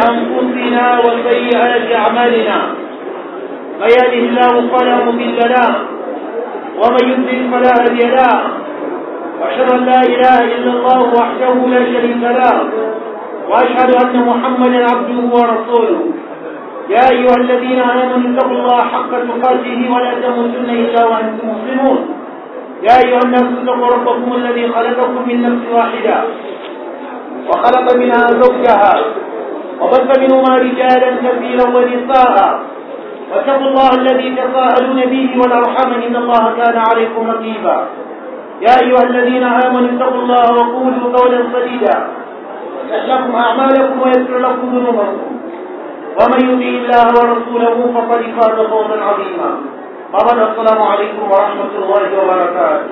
أنفسنا وسيئات أعمالنا من يهده الله فلا مضل له ومن يضلل فلا هادي له وأشهد أن لا إله إلا الله وحده لا شريك له وأشهد أن محمدا عبده ورسوله يا أيها الذين آمنوا اتقوا الله حق تقاته ولا تموتن إلا وأنتم مسلمون يا أيها الناس اتقوا ربكم الذي خلقكم من نفس واحدة وخلق منها زوجها وبث منهما رجالا كثيرا ونساء واتقوا الله الذي تساءلون به والأرحام إن الله كان عليكم رقيبا يا أيها الذين آمنوا اتقوا الله وقولوا قولا سديدا يصلح لكم أعمالكم ويغفر لكم ذنوبكم ومن يطع الله ورسوله فقد فاز فوزا عظيما قال السلام عليكم ورحمة الله وبركاته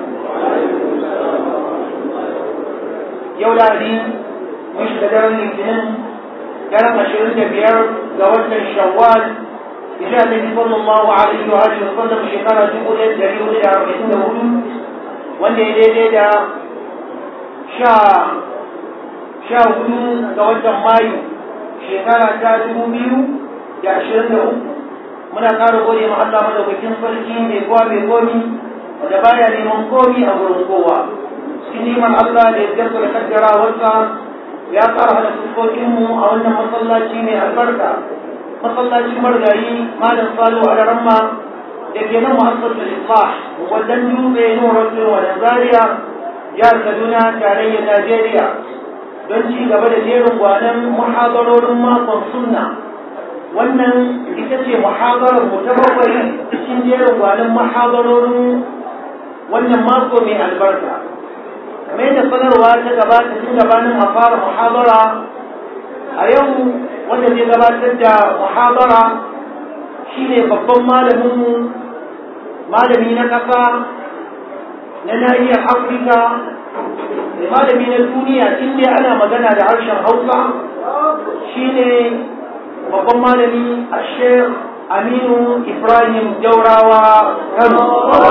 يولا دي مش بدر الاثنين كان عشرين بيار زوجة الشوال إذا النبي صلى الله عليه وآله وسلم شكرا تقول الدليل إلى أربعين هدوء wanda ya daidai da sha sha hudu ga watan mayu shekara ta dubu biyu da ashirin da uku muna ƙara gode ma Allah madaukakin sarki mai kowa mai komi wanda baya neman komi a gurin kowa cikin neman Allah da ya da kaddarawarsa ya ƙara hada fuskokinmu a wannan masallaci mai albarka masallacin margayi malam salo a ramma da ke nan muhassar da islah wajen dutse nurar wa da zaria jihar kaduna tarayyar najeriya don ci gaba da jerin gwanon muhadarorin makon sunna wannan ita ce muhadarar mu ta bakwai cikin jerin gwanon muhadarorin wannan mako mai albarka kamar yadda sanarwa ta gabata tun gabanin a fara muhadara a yau wanda zai gabatar da muhadara shine babban malaminmu malami na ƙasa na nahiyar afirka da malami na duniya inda ana magana da harshen hausa shine babban malami a shek aminu ibrahim jaurawa kano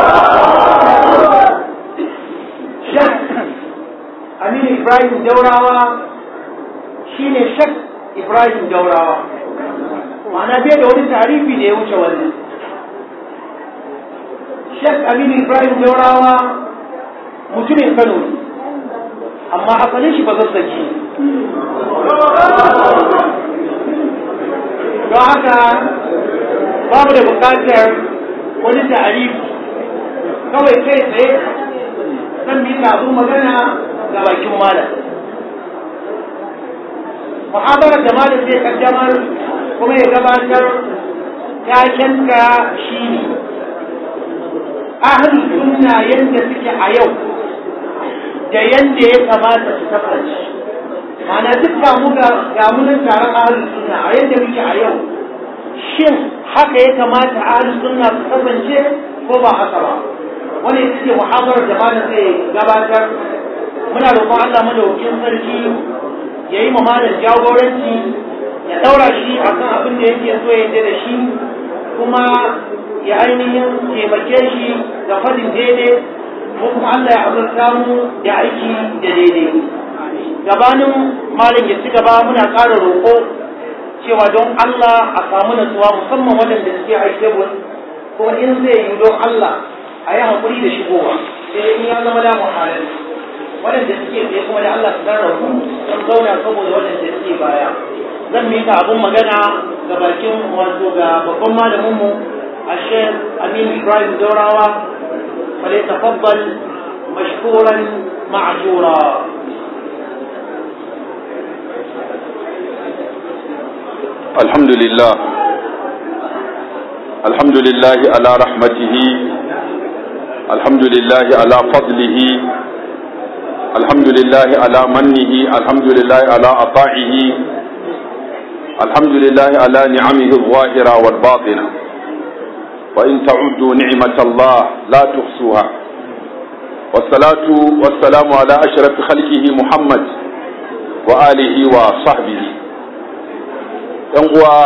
shek aminu ibrahim jaurawa shine shek ibrahim jaurawa ma'ana bai da wani tarifi da ya wuce wannan Sheikh Aminu Ibrahim Jaurawa mutumin Kano ne, amma asalin shi ba zazzaki. Don haka babu da bukatar wani ta'arifi kawai kai tsaye zan bi abin magana ga bakin malam. Muhabarar da malam zai kaddamar kuma ya gabatar takenka shi ne. ahli sunna yadda suke a yau da yadda ya kamata su kasance mana duk mu ga gamunan taron ahli sunna a yadda muke a yau shin haka ya kamata ahli sunna su kasance ko ba haka ba wani ita ce muhawarar da malam zai gabatar muna roƙon Allah madaukakin sarki ya yi malam jagoranci ya ɗaura shi akan abin da yake so ya da shi kuma ya ainihin taimake shi da fadin daidai ko kuma Allah ya azurta mu da aiki da daidai gabanin malam ya ci gaba muna ƙara roƙo cewa don Allah a samu natsuwa musamman waɗanda suke haishebun kuma in zai yi don Allah a yi haƙuri da shigowa sai in ya zama damu halin waɗanda suke tsaye kuma da Allah su dan rabu don zauna saboda waɗanda suke baya zan mika abun magana ga bakin wato ga babban malaminmu الشيخ أمين إبراهيم دوراوة فليتفضل مشكورا معجورا الحمد لله الحمد لله على رحمته الحمد لله على فضله الحمد لله على منه الحمد لله على عطائه الحمد لله على نعمه الظاهرة والباطنة وإن تعدوا نعمة الله لا تحصوها والصلاة والسلام على أشرف خلقه محمد وآله وصحبه uwa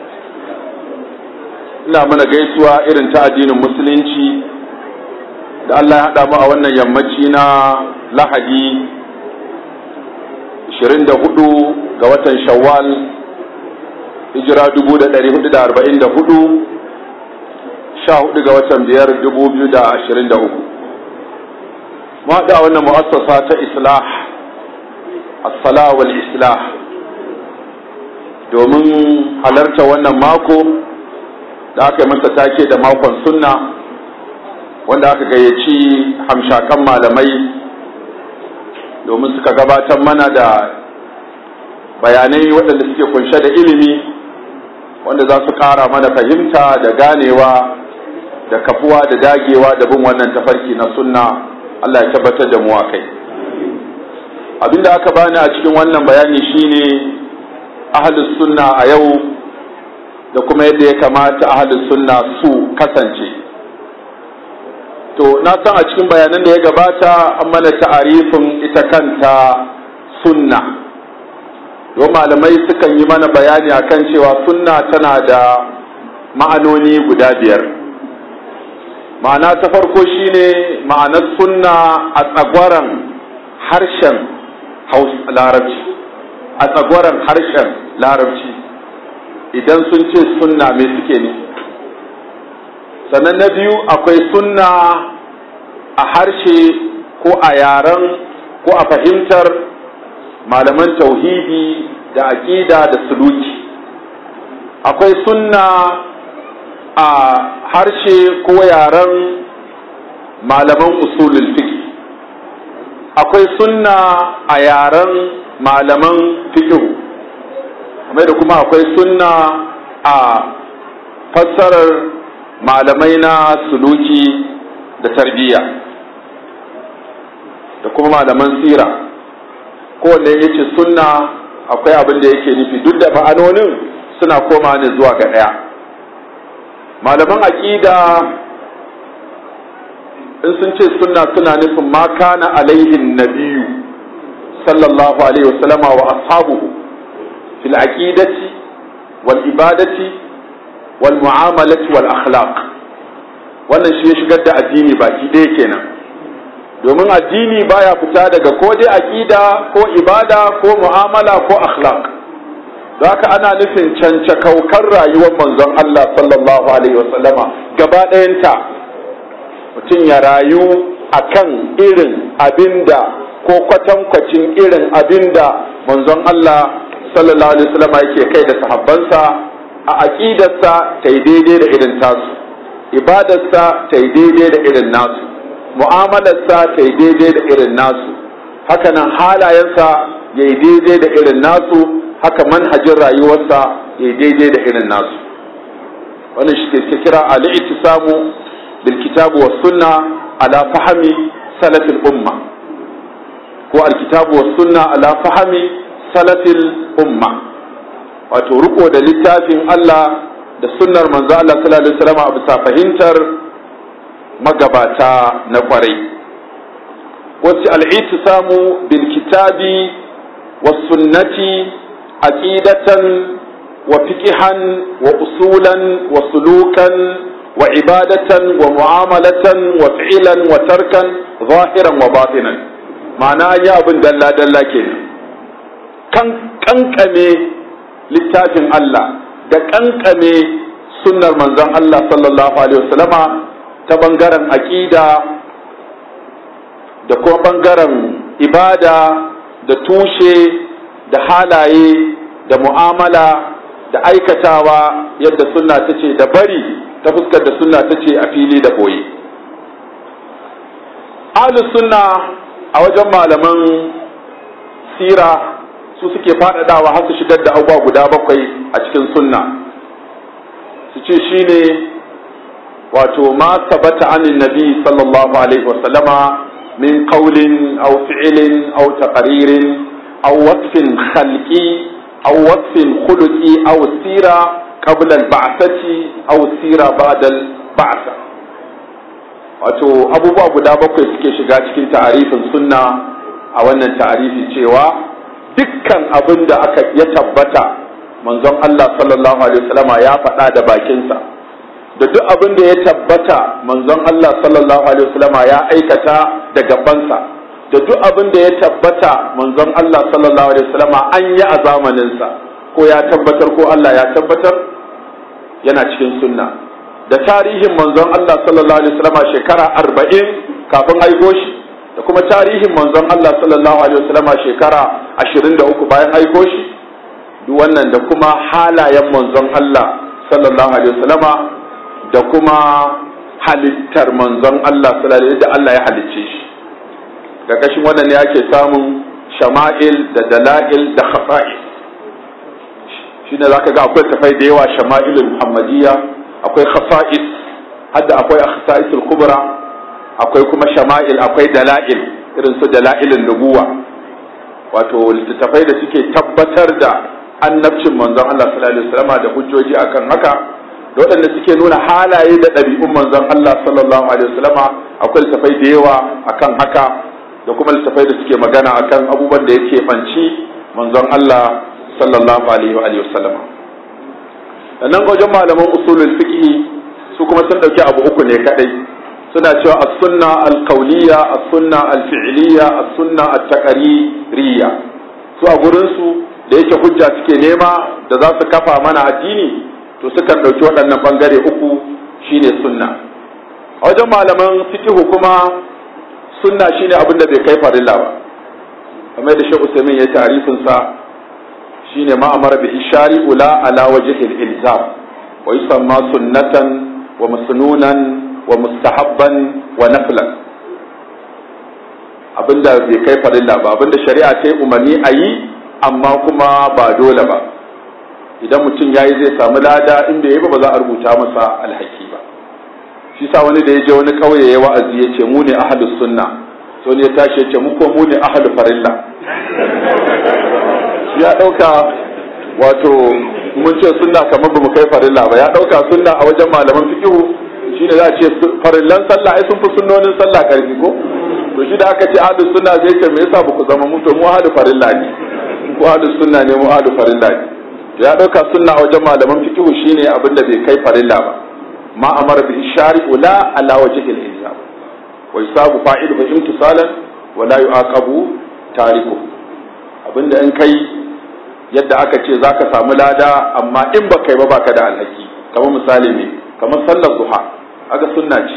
ina mana gaisuwa irin ta addinin musulunci da Allah ya haɗa mu a wannan yammaci na lahadi 24 ga watan shawwal hijira dubu da ɗari hudu da arba'in da hudu sha hudu ga watan biyar dubu biyu da ashirin da uku mu haɗa wannan mu'assasa ta islah as-sala wal islah domin halarta wannan mako da aka yi masa take da makon sunna wanda aka gayyaci hamshakan malamai domin suka gabatar mana da bayanai waɗanda suke kunshe da ilimi wanda za su ƙara mana fahimta da ganewa da kafuwa da dagewa da bin wannan tafarki na sunna Allah ya tabbatar da mu a kai abinda aka bani a cikin wannan bayani shine ahlus sunna a yau da kuma yadda ya kamata ahlus sunna su kasance to na san a cikin bayanan da ya gabata an mana ta'arifin ita kanta sunna don malamai sukan yi mana bayani akan cewa sunna tana da ma'anoni guda biyar ma'ana ta farko shine ma'anar sunna a tsagwaran harshen larabci a tsagwaran harshen larabci idan sun ce sunna me suke ne sannan na biyu akwai sunna a harshe ko a yaren ko a fahimtar malaman tauhidi da aƙida da suluki akwai sunna a harshe ko yaren malaman usulul fiqh akwai sunna a yaren malaman fiqh kamar da kuma akwai sunna a fassarar malamai na suluki da tarbiyya da kuma malaman sira kowanne ya ce sunna akwai abin da yake nufi duk da ma'anonin suna koma ne zuwa ga ɗaya malaman aƙida in sun ce sunna suna nufin ma kana alaihin nabiyu sallallahu alaihi wasallama wa ashabuhu fil aqidati wal ibadati wal mu'amalati wal akhlaq wannan shi ya shigar da addini baki ɗaya kenan domin addini baya fita daga ko dai aqida ko ibada ko mu'amala ko akhlaq don haka ana nufin cancakaukar rayuwar manzon Allah sallallahu alaihi wasallama gaba ɗayanta mutum ya rayu akan irin abinda ko kwatankwacin irin abinda manzon Allah sallallahu alaihi wasallama yake kai da sahabbansa a aqidarsa ta yi daidai da irin tasu ibadarsa ta yi daidai da irin nasu mu'amalarsa ta yi daidai da irin nasu hakanan halayensa ya yi daidai da irin nasu haka manhajin rayuwarsa ya yi daidai da irin nasu wannan shi ke kira al-ittisamu bil kitabu was sunna ala fahmi salafil umma ko al-kitabu was sunna ala fahmi salafil umma wato riko da littafin Allah da sunnar manzo Allah sallallahu alaihi wasallam a bisa fahimtar magabata na kwarai wasu al'itisamu bil kitabi wa sunnati aqidatan wa fiqhan wa usulan wa sulukan wa ibadatan wa mu'amalatan wa fi'lan wa tarkan zahiran wa batinan ma'ana ya abin dalla dalla kenan kan kankame littafin Allah da kankame sunnar manzon Allah sallallahu alaihi wasallama ta bangaren aƙida da kuma bangaren ibada da tushe da halaye da mu'amala da aikatawa yadda sunna ta ce da bari ta fuskar da sunna ta ce a fili da boye ahlus sunna a wajen malaman sira su suke faɗaɗawa har su shigar da abubuwa guda bakwai a cikin sunna su ce shine wato ma sabata anin nabi sallallahu alaihi wasallama min qawlin aw fi'lin aw taqririn aw wasfin khalqi aw wasfin khuluqi aw sira qabla al-ba'thati aw sira ba'da al-ba'tha wato abubuwa guda bakwai suke shiga cikin ta'arifin sunna a wannan ta'arifi cewa dukkan abin da aka ya tabbata manzon Allah sallallahu alaihi wasallama ya faɗa da bakinsa da duk abin da ya tabbata manzon Allah sallallahu alaihi wasallama ya aikata da gabansa da duk abin da ya tabbata manzon Allah sallallahu alaihi wasallama an yi a zamaninsa ko ya tabbatar ko Allah ya tabbatar yana cikin sunna da tarihin manzon Allah sallallahu alaihi wasallam shekara arba'in kafin aiko shi da kuma tarihin manzon Allah sallallahu alaihi wasallam shekara ashirin da uku bayan aiko shi duk wannan da kuma halayen manzon Allah sallallahu alaihi wasallama da kuma halittar manzon Allah sallallahu alaihi da Allah ya halicce shi ƙarƙashin wannan ne ake samun shama'il da dala'il da khafa'il shine zaka ga akwai tafai da yawa shama'ilul muhammadiyya akwai khafa'is hadda akwai akhsa'isul kubra akwai kuma shama'il akwai dala'il irin su dala'ilin nubuwa wato littattafai da suke tabbatar da annabcin manzon Allah sallallahu alaihi wasallam da hujjoji akan haka da waɗanda suke nuna halaye da ɗabi'un manzon Allah sallallahu alaihi wasallam akwai littattafai da yawa akan haka da kuma littattafai da suke magana akan abubuwan da yake banci manzon Allah sallallahu alaihi wa alihi wasallam nan ga wajen malaman usulul fiqh su kuma sun dauki abu uku ne kadai suna cewa as-sunna al-qawliya as-sunna al-fi'liya as-sunna at-taqririyya su a gurin su da yake hujja suke nema da za su kafa mana addini to sukan ɗauki waɗannan ɓangare uku shine sunna a wajen malaman fikihu kuma sunna shine abin da bai kai farilla ba kamar da Sheikh Usaimin ya tarifin sa shine ma amara bi ishari ula ala wajhi al-ilzam wa yusamma sunnatan wa masnunan wa mustahabban wa naflan abinda bai kai farilla ba abinda shari'a ta yi umarni a yi amma kuma ba dole ba idan mutum ya yi zai samu lada in bai yi ba ba za a rubuta masa alhaki ba shi sa wani da ya je wani kauye ya wa'azi ya ce mu ne ahlus sunna so ne ya tashi ya ce mu ko mu ne ahlul farilla shi ya dauka wato mun ce sunna kamar bamu kai farilla ba ya dauka sunna a wajen malaman fiqhu shine za a ce farillan sallah ai sun fi sunnonin sallah karfi ko to shi da aka ce ahlus sunna zai ce me yasa ba ku zama mu to mu ahlul farilla ne ko ahlus sunna ne mu ahlul farilla ne to ya dauka sunna a wajen malaman fiqhu shine abin da bai kai farilla ba ma amara bi shari'u la ala wajhi al-ilzam wa yusabu fa'iluhu imtisalan wa la yu'aqabu tariku abinda in kai yadda aka ce zaka samu lada amma in ba kai ba baka da alhaki kamar misali ne kamar sallar duha aga sunna ce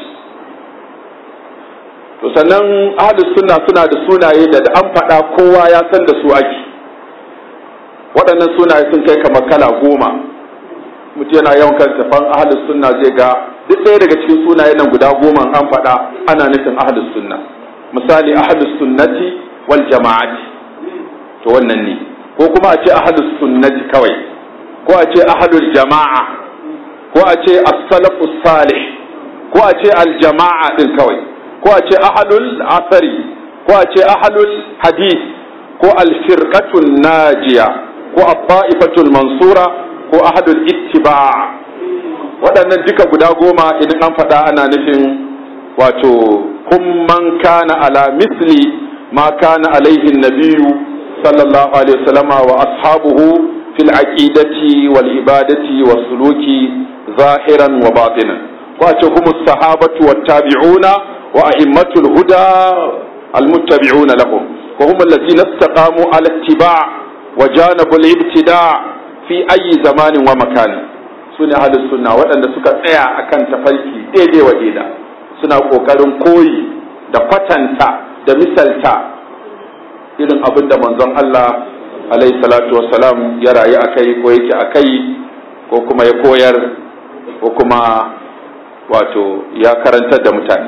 to sannan ahlus sunna suna da sunaye da an faɗa kowa ya san da su ake waɗannan sunaye sun kai kamar kala goma mutum yana yawan kan tafan ahlus sunna zai ga duk ɗaya daga cikin sunayen nan guda goma an faɗa ana nufin ahlus sunna misali ahlus sunnati wal jama'ati to wannan ne ko kuma a ce ahlus sunnati kawai ko a ce ahlul jama'a ko a ce as-salafus salih ko a ce al-jama'a din kawai ko a ce ahlul asari ko a ce ahlul hadith ko al-firqatun najiya ko at-ta'ifatul mansura ko ahadul ittiba waɗannan duka guda goma idan an faɗa ana nufin wato kun man kana ala misli ma kana alaihi nabiyu sallallahu alaihi wasallama wa ashabuhu fil aqidati wal ibadati was suluki zahiran wa batinan ko a ce humus sahabatu wat tabi'una wa a'immatul huda al muttabi'una lahum wa hum allazina istaqamu ala ittiba' wa janabu al ibtida' fi ayi zamanin wa makani su ne ahalus sunna waɗanda suka tsaya akan tafarki daidai wa daida suna ƙoƙarin koyi da kwatanta da misalta irin abin da manzon Allah alaihi salatu wassalam ya rayu a kai ko yake a kai ko kuma ya koyar ko kuma wato ya karantar da mutane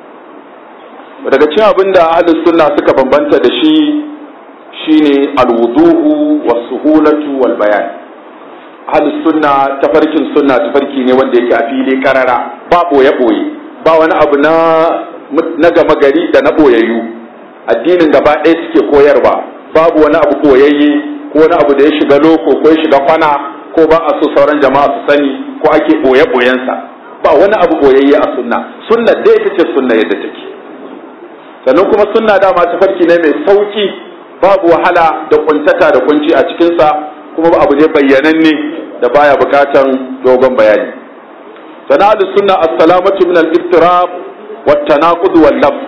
daga cikin abin da ahalus sunna suka bambanta da shi shine alwuduhu was-suhulatu wal bayan ahlus sunna tafarkin sunna tafarki ne wanda yake a fili karara ba boye boye ba wani abu na na gama gari da na boyayyu addinin gaba ɗaya suke koyarwa babu wani abu boyayye ko wani abu da ya shiga loko ko ya shiga kwana ko ba a so sauran jama'a su sani ko ake boye boyensa ba wani abu boyayye a sunna sunna dai ita ce sunna yadda take sannan kuma sunna dama tafarki ne mai sauki babu wahala da kuntata da kunci a cikinsa kuma abu ne bayyananne da baya bukatan dogon bayani sana'ar sunna as-salamatu min al-iftirab wa tanaqud wal laf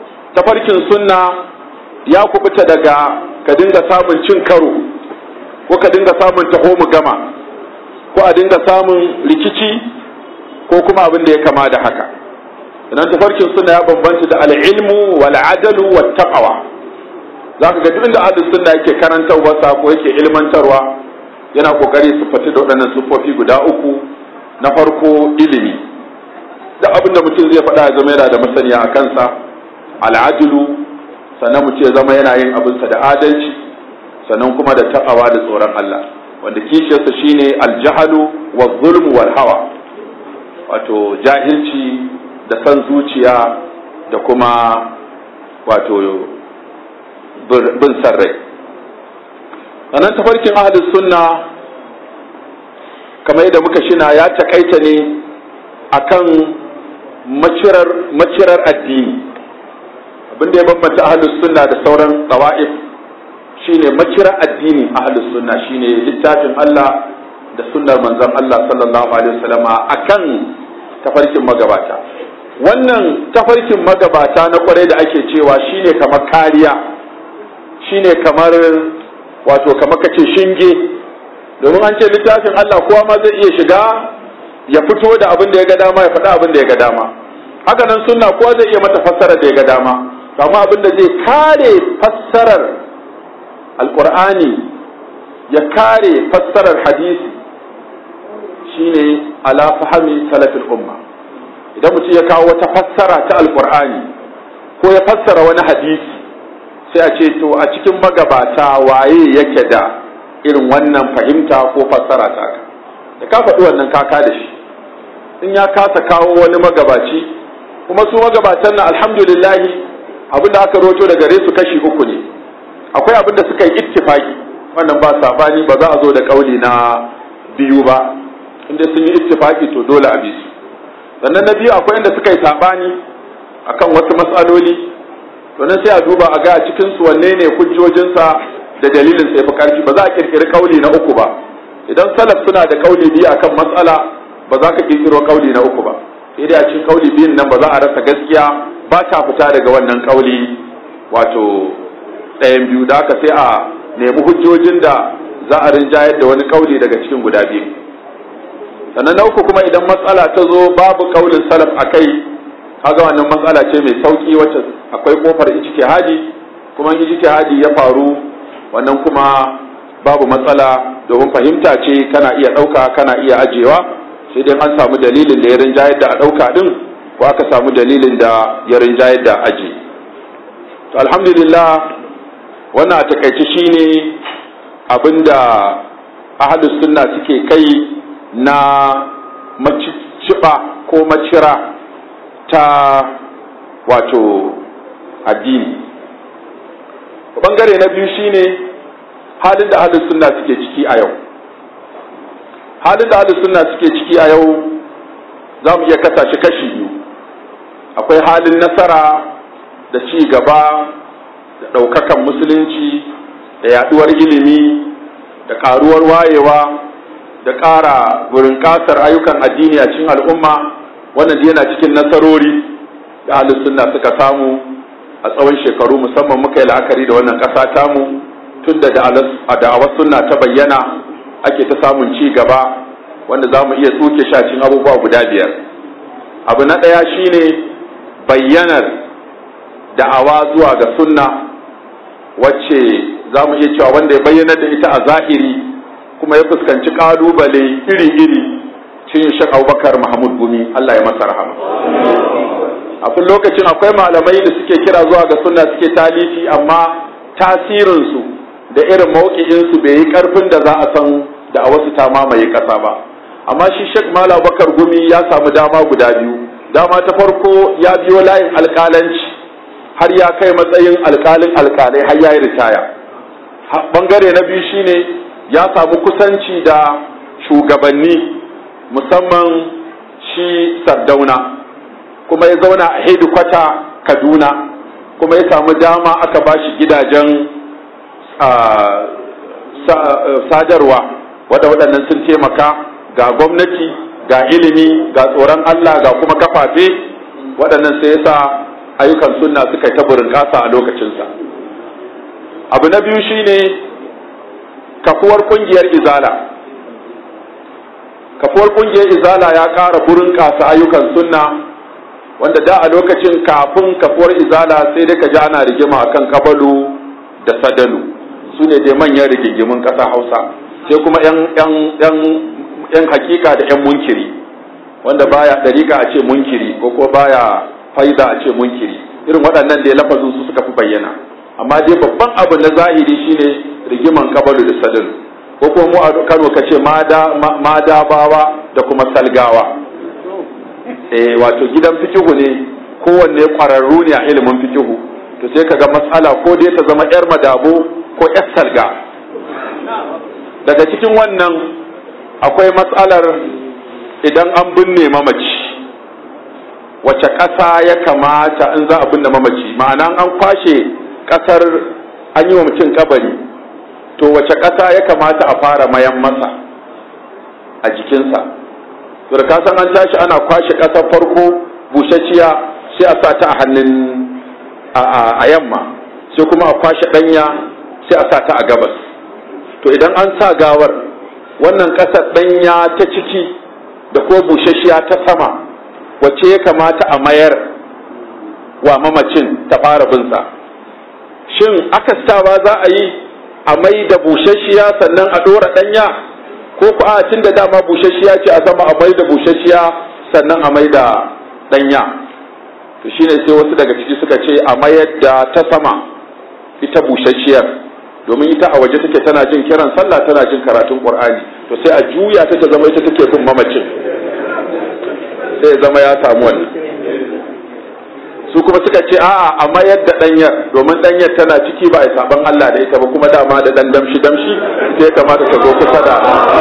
tafarkin sunna ya kubuta daga ka dinga samun cin karo ko ko ka dinga samun taho mu gama ko a dinga samun rikici ko kuma abin da ya kama da haka idan tafarkin suna ya bambanta da al'ilmu wal adalu wat taqwa zaka ga duk inda ahlus sunna yake karantarwa ko yake ilmantarwa yana kokari su fati da waɗannan siffofi guda uku na farko ilimi da abin da mutum zai faɗa ya zama yana da masaniya a kansa al'adilu sannan mutum ya zama yana yin abinsa da adalci sannan kuma da taqawa da tsoron Allah wanda kishiyarsa shine aljahalu wa zulmu wal hawa wato jahilci da san zuciya da kuma wato bin san rai sannan tafarkin ahlus sunna kamar yadda muka shina ya takaita ne akan macirar macirar addini abinda ya bambanta ahlus sunna da sauran tawa'if shine macirar addini ahlus sunna shine littafin Allah da sunnar manzon Allah sallallahu alaihi wasallama akan tafarkin magabata wannan tafarkin magabata na kwarai da ake cewa shine kamar kariya shine kamar wato kamar kace shinge domin an ce littafin Allah kowa ma zai iya shiga ya fito da abin da ya ga dama ya faɗa abin da ya ga dama haka nan sunna kowa zai iya mata fassara da ya ga dama amma abin da zai kare fassarar alqur'ani ya kare fassarar hadisi shine ala fahmi salafil umma idan mutum ya kawo wata fassara ta alqur'ani ko ya fassara wani hadisi sai a ce to a cikin magabata waye yake da irin wannan fahimta ko fassara ta ka da ka faɗi wannan kaka da shi in ya kasa kawo wani magabaci kuma su magabatan nan alhamdulillahi abin da aka roto da gare su kashi uku ne akwai abin da suka yi ittifaki wannan ba sabani ba za a zo da kauli na biyu ba inda sun yi ittifaki to dole a bi su sannan na biyu akwai inda suka yi sabani akan wasu matsaloli to nan sai a duba a ga a cikin su wanne ne hujjojinsa da dalilin sai fi karfi ba za a kirkiri kauli na uku ba idan salaf suna da kauli biyu akan matsala ba za ka kirkiro kauli na uku ba sai dai a cikin kauli biyun nan ba za a rasa gaskiya ba ta fita daga wannan kauli wato ɗayan biyu da haka sai a nemi hujjojin da za a rinjayar da wani kauli daga cikin guda biyu sannan na uku kuma idan matsala ta zo babu kaulin salaf a kai kaga wannan matsala ce mai sauki wacce akwai kofar ijtihadi kuma ijtihadi ya faru wannan kuma babu matsala domin fahimta ce kana iya ɗauka kana iya ajewa sai dai an samu dalilin da ya rinjayar da a ɗauka ɗin ko aka samu dalilin da ya rinjayar da aje to alhamdulillah wannan a takaice shine abinda ahlus sunna suke kai na maciciba ko macira ta wato addini bangare na biyu shine halin da ahlus sunna suke ciki a yau halin da ahlus sunna suke ciki a yau za mu iya kasa shi kashi biyu akwai halin nasara da ci gaba da ɗaukakan musulunci da yaɗuwar ilimi da ƙaruwar wayewa da ƙara gurin ƙasar ayyukan addini a cikin al'umma wannan yana cikin nasarori da ahlus sunna suka samu a tsawon shekaru musamman muka yi la'akari da wannan ƙasa tamu tun da da'awar sunna ta bayyana ake ta samun ci gaba wanda za mu iya tsoke shacin abubuwa guda biyar abu na ɗaya shine bayyanar da'awa zuwa ga sunna wacce za mu iya cewa wanda ya bayyana da ita a zahiri kuma ya fuskanci ƙalubale iri-iri cin shek abubakar mahmud gumi allah ya masa rahama a kun lokacin akwai malamai da suke kira zuwa ga sunna suke talifi amma tasirinsu da irin mauki'insu bai yi karfin da za a san da a wasu ta mamaye ƙasa ba amma shi shek malam bakar gumi ya samu dama guda biyu dama ta farko ya biyo layin alƙalanci har ya kai matsayin alƙalin alƙalai har ya yi ritaya bangare na biyu shine ya samu kusanci da shugabanni musamman shi sardauna kuma ya zauna a hedikwata kaduna kuma ya samu dama aka ba shi gidajen sadarwa wadda waɗannan sun taimaka ga gwamnati ga ilimi ga tsoron Allah ga kuma kafafe waɗannan sai yasa ayyukan sunna suka yi ta burin ƙasa a lokacinsa abu na biyu shine kafuwar kungiyar izala kafuwar kungiyar izala ya ƙara burin ƙasa ayyukan sunna wanda da a lokacin kafin kafuwar izala sai dai ka ji ana rigima akan kabalu da sadalu su ne dai manyan rigingimin ƙasa hausa sai kuma yan hakika da yan munkiri wanda baya dariƙa a ce munkiri ko ko baya faida a ce munkiri irin waɗannan da lafazin su suka fi bayyana amma dai babban abu na zahiri shine rigiman kabalu da sadalu ko kuma mu a Kano ka ce madabawa da kuma salgawa eh wato gidan fikihu ne kowanne kwararru ne a ilimin fikihu to sai ka ga matsala ko dai ta zama yar madabo ko yar salga daga cikin wannan akwai matsalar idan an binne mamaci wace ƙasa ya kamata in za a binne mamaci ma'ana an kwashe ƙasar an yi wa mutum kabari to wace ƙasa ya kamata a fara mayan masa a jikinsa to da kasan an tashi ana kwashe ƙasar farko bushashiya sai a sa ta a hannun a yamma sai kuma a kwashe ɗanya sai a sa ta a gabas to idan an sa gawar wannan ƙasar ɗanya ta ciki da ko bushashiya ta sama wacce ya kamata a mayar wa mamacin ta fara binsa shin akastawa za a yi a mai da bushashiya sannan a ɗora ɗanya ko ku a tun da dama bushashiya ce a sama a mai da bushashiya sannan a mai da ɗanya to shine sai wasu daga ciki suka ce a mayar da ta sama ita bushashiyar domin ita a waje take tana jin kiran sallah tana jin karatun qur'ani to sai a juya ta ta zama ita take bin mamacin sai ya zama ya samu wannan su kuma suka ce a'a a mayar da danyar domin danyar tana ciki ba a saban Allah da ita ba kuma dama da dan damshi damshi sai kamata ta zo kusa da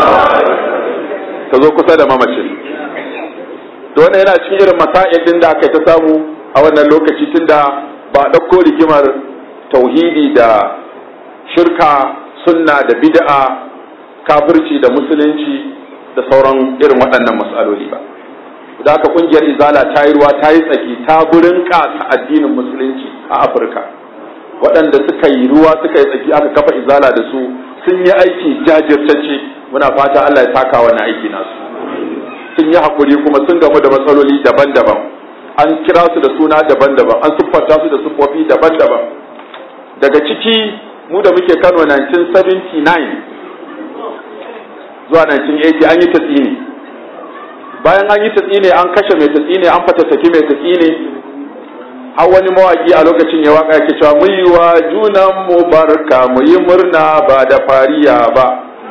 ta zo kusa da mamacin to wannan yana cikin irin masail din da aka ta samu a wannan lokaci tunda ba a ɗauko rigimar tauhidi da shirka sunna da bid'a kafirci da musulunci da sauran irin waɗannan matsaloli ba da haka kungiyar izala ta yi ruwa ta yi tsaki ta burin ƙasa addinin musulunci a afirka waɗanda suka yi ruwa suka yi tsaki aka kafa izala da su sun yi aiki jajirtacce muna fata allah ya taka wani aiki nasu sun yi haƙuri kuma sun gamu da matsaloli daban-daban an kira su da suna daban-daban an siffanta su da siffofi daban-daban daga ciki mu da muke kano 1979 zuwa 1980 an yi tatsini bayan an yi tatsine an kashe mai tatsine an fatattaki mai tatsine har wani mawaki a lokacin ya waka yake cewa mu yi wa junan mu barka mu yi murna ba da fariya ba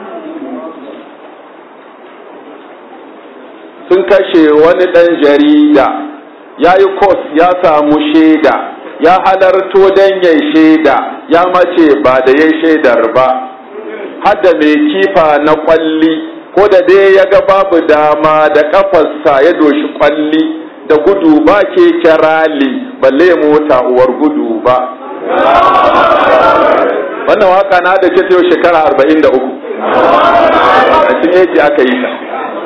sun kashe wani ɗan jarida ya yi kos ya samu shaida ya halarto don yai shaida ya mace ba da yai shaidar ba hadda mai kifa na kwalli ko da dai ya ga babu dama da kafarsa ya doshi kwalli da gudu ba ke kirali balle mota uwar gudu ba wannan waka na da ce yau shekara arba'in da uku a cikin aka yi ta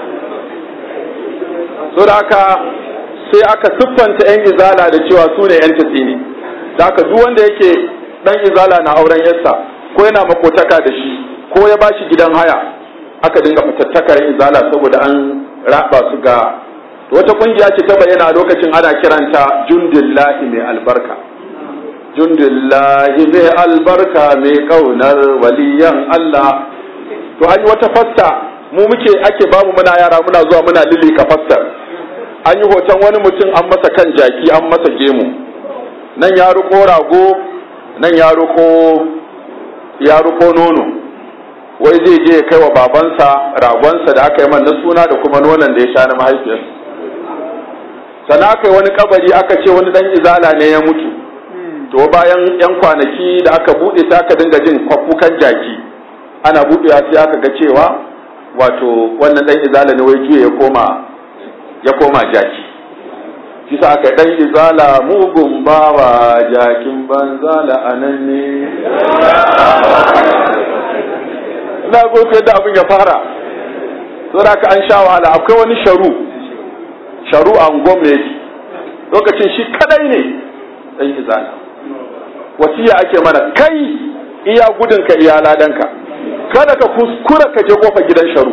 so da haka sai aka siffanta 'yan izala da cewa su ne 'yan tatsini da haka duk wanda yake dan izala na auren yarsa ko yana makotaka da shi ko ya bashi gidan haya aka dinga fatattakar izala saboda an raba su ga wata kungiya ce ta bayyana lokacin ana kiranta jundillahi mai albarka jundillahi mai albarka mai kaunar waliyan Allah to an yi wata fasta mu muke ake bamu muna yara muna zuwa muna lili ka fastar an yi hoton wani mutum an masa kan jaki an masa gemu nan ya ruko rago nan ya ruko ya ruko nono wai zai je ya kai wa babansa ragonsa da aka yi man na suna da kuma nonon da ya sha na mahaifiyarsa sannan aka yi wani kabari aka ce wani dan izala ne ya mutu to bayan yan kwanaki da aka bude ta aka dinga jin kwakukan jaki ana budewa sai aka ga cewa wato wannan dan izala ne wai juya ya koma ya koma jaki shi sa aka dan izala mugun bawa jakin banza la'anan ne na goku yadda abin ya fara saboda haka an sha wahala akwai wani sharu sharu a gwamnati lokacin shi kadai ne dan izala wasiya ake mana kai iya gudunka iya ladanka kada ka kuskura ka je kofa gidan sharu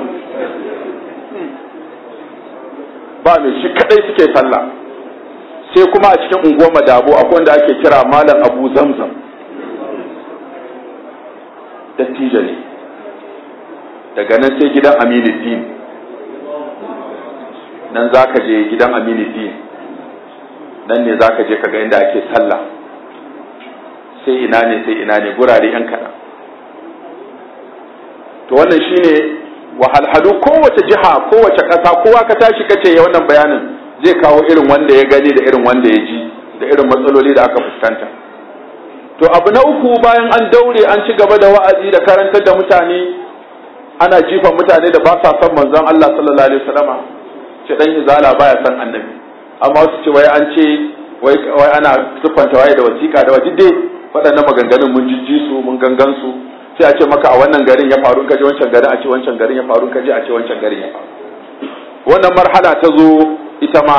ba mai shi kadai suke sallah sai kuma a cikin unguwar madabo akwai wanda ake kira malam abu zamzam dattijo ne daga nan sai gidan aminuddin nan za ka je gidan aminuddin nan ne za ka je ka ga inda ake sallah sai ina ne sai ina ne gurare yan kaɗan to wannan shine wahalhalu kowace jiha kowace ƙasa kowa ka tashi kace ya wannan bayanin zai kawo irin wanda ya gani da irin wanda ya ji da irin matsaloli da aka fuskanta to abu na uku bayan an daure an ci gaba da wa'azi da karantar da mutane ana jifan mutane da ba sa son manzon Allah sallallahu alaihi wasallama ce dan izala baya son annabi amma wasu ce wai an ce wai wai ana siffanta waye da wasiƙa da waje dai waɗannan maganganun mun jijji su mun gangan su sai a ce maka a wannan garin ya faru kaje wancan garin a ce wancan garin ya faru kaje a ce wancan garin ya faru wannan marhala ta zo ita ma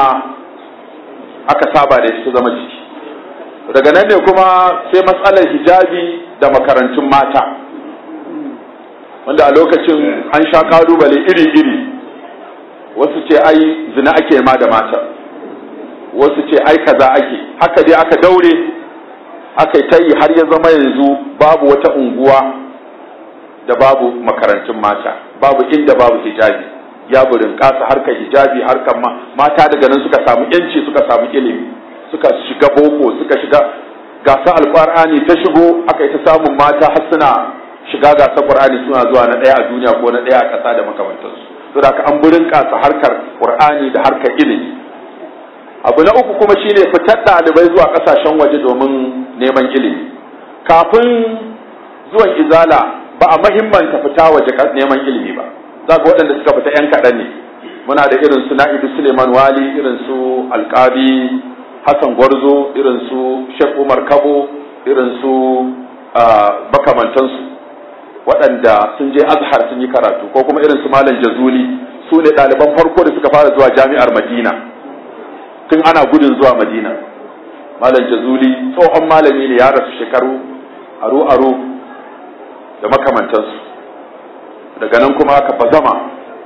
aka saba da ita zama ciki daga nan ne kuma sai matsalar hijabi da makarantun mata wanda a lokacin an sha kalubale iri-iri wasu ce ai zina ake ma da mata wasu ce ai kaza ake haka dai aka daure aka yi ta yi har ya zama yanzu babu wata unguwa da babu makarantun mata babu inda babu hijabi ya burin kasa harkar hijabi harkar mata daga nan suka samu yanci suka samu ilimi suka shiga boko suka shiga gasa alƙur'ani ta shigo aka yi ta samun mata har suna shiga gasa qur'ani suna zuwa na ɗaya a duniya ko na ɗaya a ƙasa da makamantansu saboda haka an burin kasa harkar qur'ani da harkar ilimi abu na uku kuma shine fitar ɗalibai zuwa ƙasashen waje domin neman ilimi kafin zuwan izala ba a mahimmanta fita waje neman ilimi ba za ga waɗanda suka fita 'yan kaɗan ne muna da irin su na'ibu suleiman wali irin su alƙabi hassan gwarzo irin su shek umar kabo irin su makamantansu waɗanda sun je azhar sun yi karatu ko kuma irin su malam jazuli su ne ɗaliban farko da suka fara zuwa jami'ar madina tun ana gudun zuwa madina malam jazuli tsohon malami ne ya rasu shekaru aru aru da makamantansu daga nan kuma aka bazama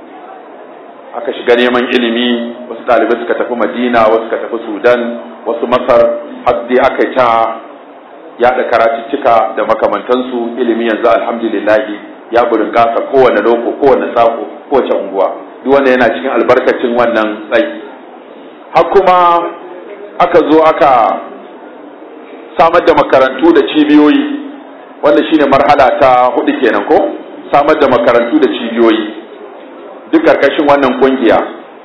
aka shiga neman ilimi wasu ɗalibai suka tafi madina wasu suka tafi sudan wasu masar har dai aka yi ta yaɗa karatuttuka da makamantansu ilimi yanzu alhamdulillahi ya burin gasa kowane loko kowane sako kowace unguwa duk wanda yana cikin albarkacin wannan tsayi har kuma aka zo aka samar da makarantu da cibiyoyi wanda shine marhala ta hudu kenan ko samar da makarantu da cibiyoyi duk karkashin wannan kungiya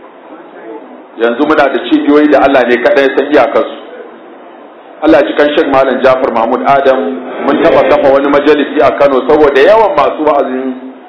yanzu muna da cibiyoyi da Allah ne kadai san iyakarsu Allah ji kan Sheikh Malam Jafar Mahmud Adam mun taba kafa wani majalisi a Kano saboda yawan masu wa'azin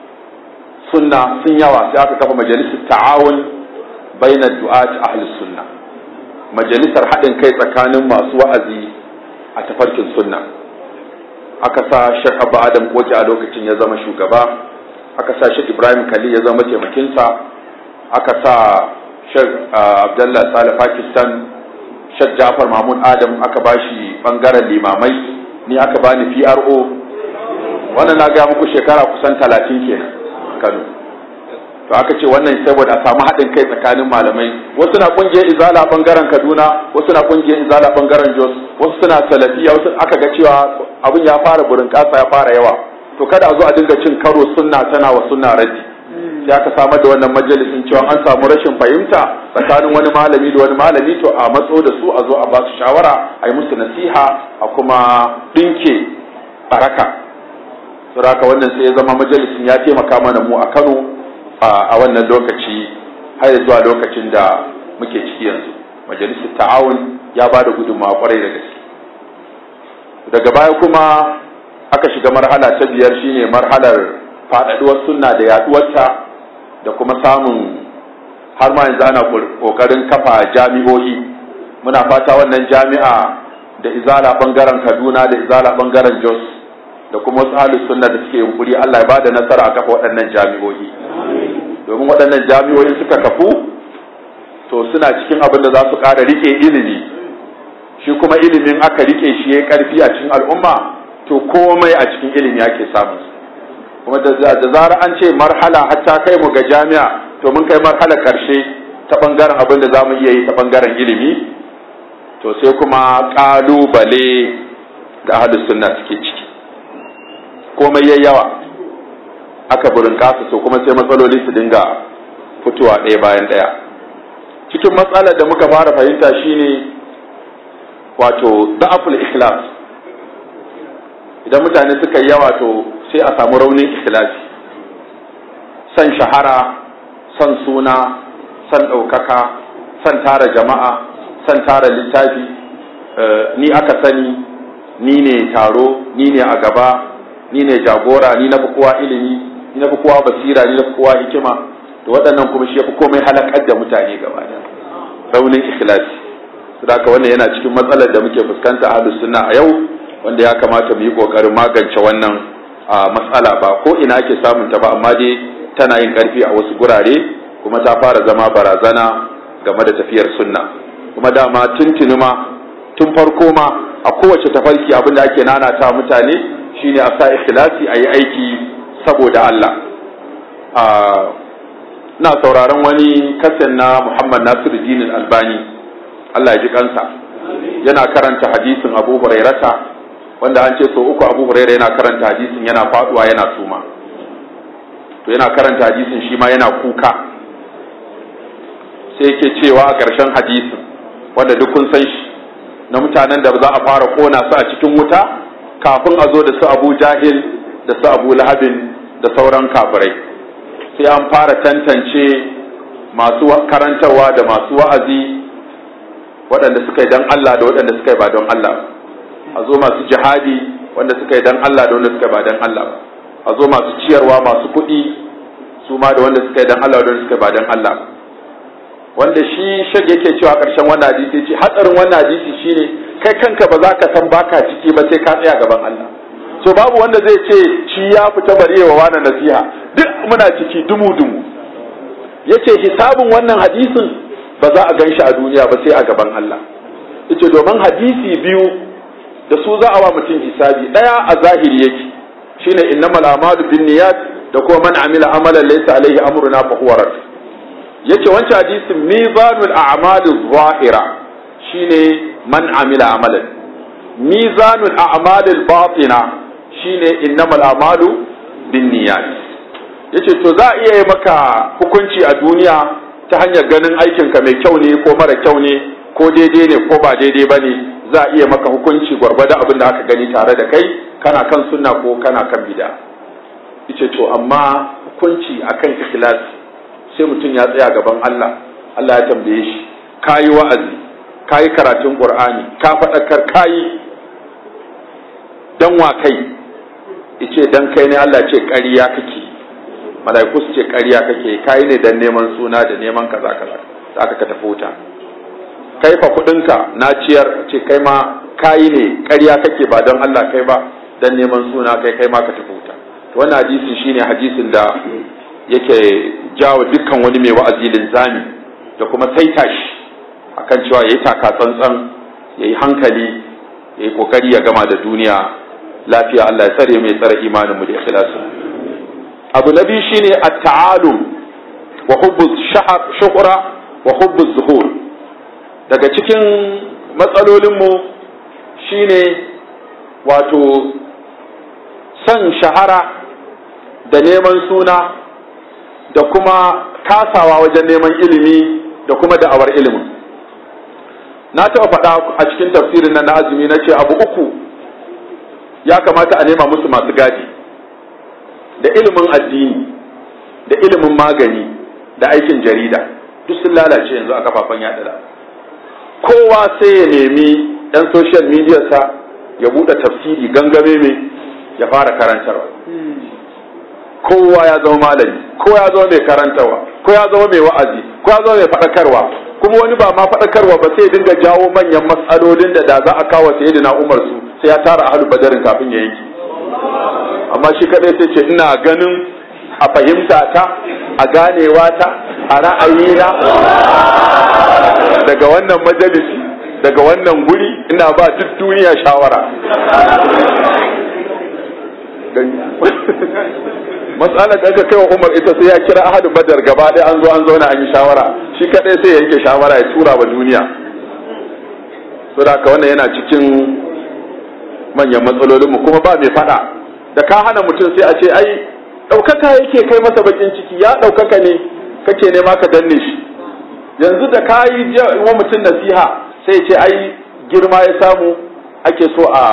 sunna sun yawa sai aka kafa majalisar ta'awun bainar du'at ahlus sunna majalisar haɗin kai tsakanin masu wa'azi a tafarkin sunna aka sa Sheikh Abba Adam Koki a lokacin ya zama shugaba aka sa Sheikh Ibrahim Kali ya zama taimakinsa aka sa Sheikh Abdullah Saleh Pakistan Sheikh Jafar Mahmud Adam aka bashi bangaren limamai ni aka bani PRO wannan na ga muku shekara kusan talatin kenan Kano to aka ce wannan saboda a samu haɗin kai tsakanin malamai wasu na kungiyar izala bangaren Kaduna wasu na kungiyar izala bangaren Jos wasu suna salafiya wasu aka ga cewa abin ya fara burin kasa ya fara yawa to kada a zo a dinga cin karo sunna tana wa sunna raji sai aka samar da wannan majalisin cewa an samu rashin fahimta tsakanin wani malami da wani malami to a matso da su a zo a ba su shawara a yi musu nasiha a kuma ɗinke baraka saboda wannan sai ya zama majalisin ya taimaka mana mu a Kano a wannan lokaci har zuwa lokacin da muke ciki yanzu majalisar ta'awun ya ba da gudunmawa kwarai da gaske daga baya kuma aka shiga marhala ta biyar shine marhalar faɗaɗuwar sunna da yaɗuwarta da kuma samun har ma yanzu ana ƙoƙarin kafa jami'o'i muna fata wannan jami'a da izala ɓangaren kaduna da izala ɓangaren jos da kuma wasu halin sunna da suke yunkuri allah ya bada nasara a kafa waɗannan jami'o'i domin waɗannan jami'o'i suka kafu to suna cikin abin da za su ƙara rike ilimi shi kuma ilimin aka rike shi ya ƙarfi a cikin al'umma to komai a cikin ilimi ake samun kuma da zarar an ce marhala hatta kai mu ga jami'a to mun kai marhala karshe ta bangaren abin da za mu iya yi ta bangaren ilimi to sai kuma kalubale da ahlus sunna suke ciki komai yayi yawa aka burin kasa so kuma sai matsaloli su dinga fitowa ɗaya bayan ɗaya cikin matsalar da muka fara fahimta shine wato da'aful ikhlas idan mutane suka yi yawa to sai a samu raunin ikhlasi san shahara san suna san ɗaukaka san tara jama'a san tara littafi ni aka sani ni ne taro ni ne a gaba ni ne jagora ni na fi kowa ilimi ni na fi kowa basira ni na fi kowa hikima to waɗannan kuma shi ya fi komai halakar da mutane gaba da raunin ikhlasi saboda wannan yana cikin matsalar da muke fuskanta a sunna a yau wanda ya kamata mu yi kokarin magance wannan matsala ba ko ina ake samun ta ba amma dai tana yin karfi a wasu gurare kuma ta fara zama barazana game da tafiyar sunna kuma dama tuntuni ma tun farko ma a kowace tafarki abin da ake nanata mutane shine a sa ikhlasi a yi aiki saboda Allah na sauraron wani kasan na Muhammad Nasiru Dinin Albani Allah ya ji kansa yana karanta hadisin Abu Hurairata wanda an ce so uku Abu Huraira yana karanta hadisin yana faduwa yana suma to yana karanta hadisin shi ma yana kuka sai yake cewa a ƙarshen hadisin wanda duk kun san shi na mutanen da za a fara kona su a cikin wuta kafin a zo da su Abu Jahil da su Abu Lahabin da sauran kafirai sai an fara tantance masu karantarwa da masu wa'azi waɗanda suka yi don Allah da waɗanda suka yi ba don Allah a zo masu jihadi wanda suka yi don Allah da wanda suka yi ba don Allah a zo masu ciyarwa masu kuɗi su ma da wanda suka yi don Allah da wanda suka yi ba don Allah wanda shi shag yake cewa ƙarshen wannan hadisi ce hatsarin wannan hadisi shine kai kanka ba za ka san baka ciki ba sai ka tsaya gaban Allah so babu wanda zai ce shi ya fita bari wa wani nasiha duk muna ciki dumu dumu yace hisabin wannan hadisin ba za a gan shi a duniya ba sai a gaban Allah yace domin hadisi biyu da su za a wa mutum hisabi daya a zahiri yake shine innamal a'malu binniyat da kuma man amila amalan laysa alaihi amruna fa huwa rad yace wancan hadisin mizanul a'mali zahira shine man amila amalan mizanul a'mali batina shine innamal a'malu binniyat yace to za a iya yi maka hukunci a duniya ta hanyar ganin aikinka mai kyau ne ko mara kyau ne ko daidai ne ko ba daidai ba ne za a iya maka hukunci gwargwada abin da aka gani tare da kai kana kan sunna ko kana kan bida yace to amma hukunci akan ikhlasi sai mutum ya tsaya gaban Allah Allah ya tambaye shi kayi wa'azi kayi karatun Qur'ani ka faɗakar kayi dan wa kai yace dan kai ne Allah ce ƙarya kake malaiku su ce ƙarya kake kayi ne dan neman suna da neman kaza kaza aka ka tafi wuta kai fa kuɗinka na ciyar ce kai ma kayi ne ƙarya kake ba don Allah kai ba dan neman suna kai kai ma ka tafi wuta wannan hadisin shine hadisin da yake jawo dukkan wani mai wa'azi linzami da kuma saita shi akan cewa yayi taka tsantsan yayi hankali yayi kokari ya gama da duniya lafiya Allah ya tsare mai tsare imanin mu da ikhlasu abu na biyu shine at-ta'alum wa hubbu shuhra wa hubbu zuhur daga cikin matsalolin mu shine wato son shahara da neman suna da kuma kasawa wajen neman ilimi da kuma da'awar ilimin na taɓa faɗa a cikin tafsirin nan na azumi na ce abu uku ya kamata a nema musu masu gadi da ilimin addini da ilimin magani da aikin jarida duk sun lalace yanzu a kafafen yaɗa kowa sai ya nemi ɗan social media sa ya buɗe tafsiri gangame mai ya fara karantarwa kowa ya zama malami kowa ya zama mai karantarwa ko ya zama mai wa'azi ko ya zama mai faɗakarwa kuma wani ba ma faɗakarwa ba sai dinga jawo manyan matsalolin da da za a kawo sayyidina Umar su sai ya tara ahlul badarin kafin ya yanki amma shi kadai sai ce ina ganin a fahimta ta a ganewa ta a ra'ayina daga wannan majalisi daga wannan guri ina ba duk duniya shawara matsalar da aka kai wa umar ita sai ya kira ahadu badar gaba ɗaya an zo an zauna an yi shawara shi kaɗai sai ya yanke shawara ya tura wa duniya so da haka wannan yana cikin manyan matsalolinmu kuma ba mai faɗa da ka hana mutum sai a ce ai ɗaukaka yake kai masa bakin ciki ya ɗaukaka ne kake nema ka danne shi yanzu da ka yi wa mutum nasiha sai ce ai girma ya samu ake so a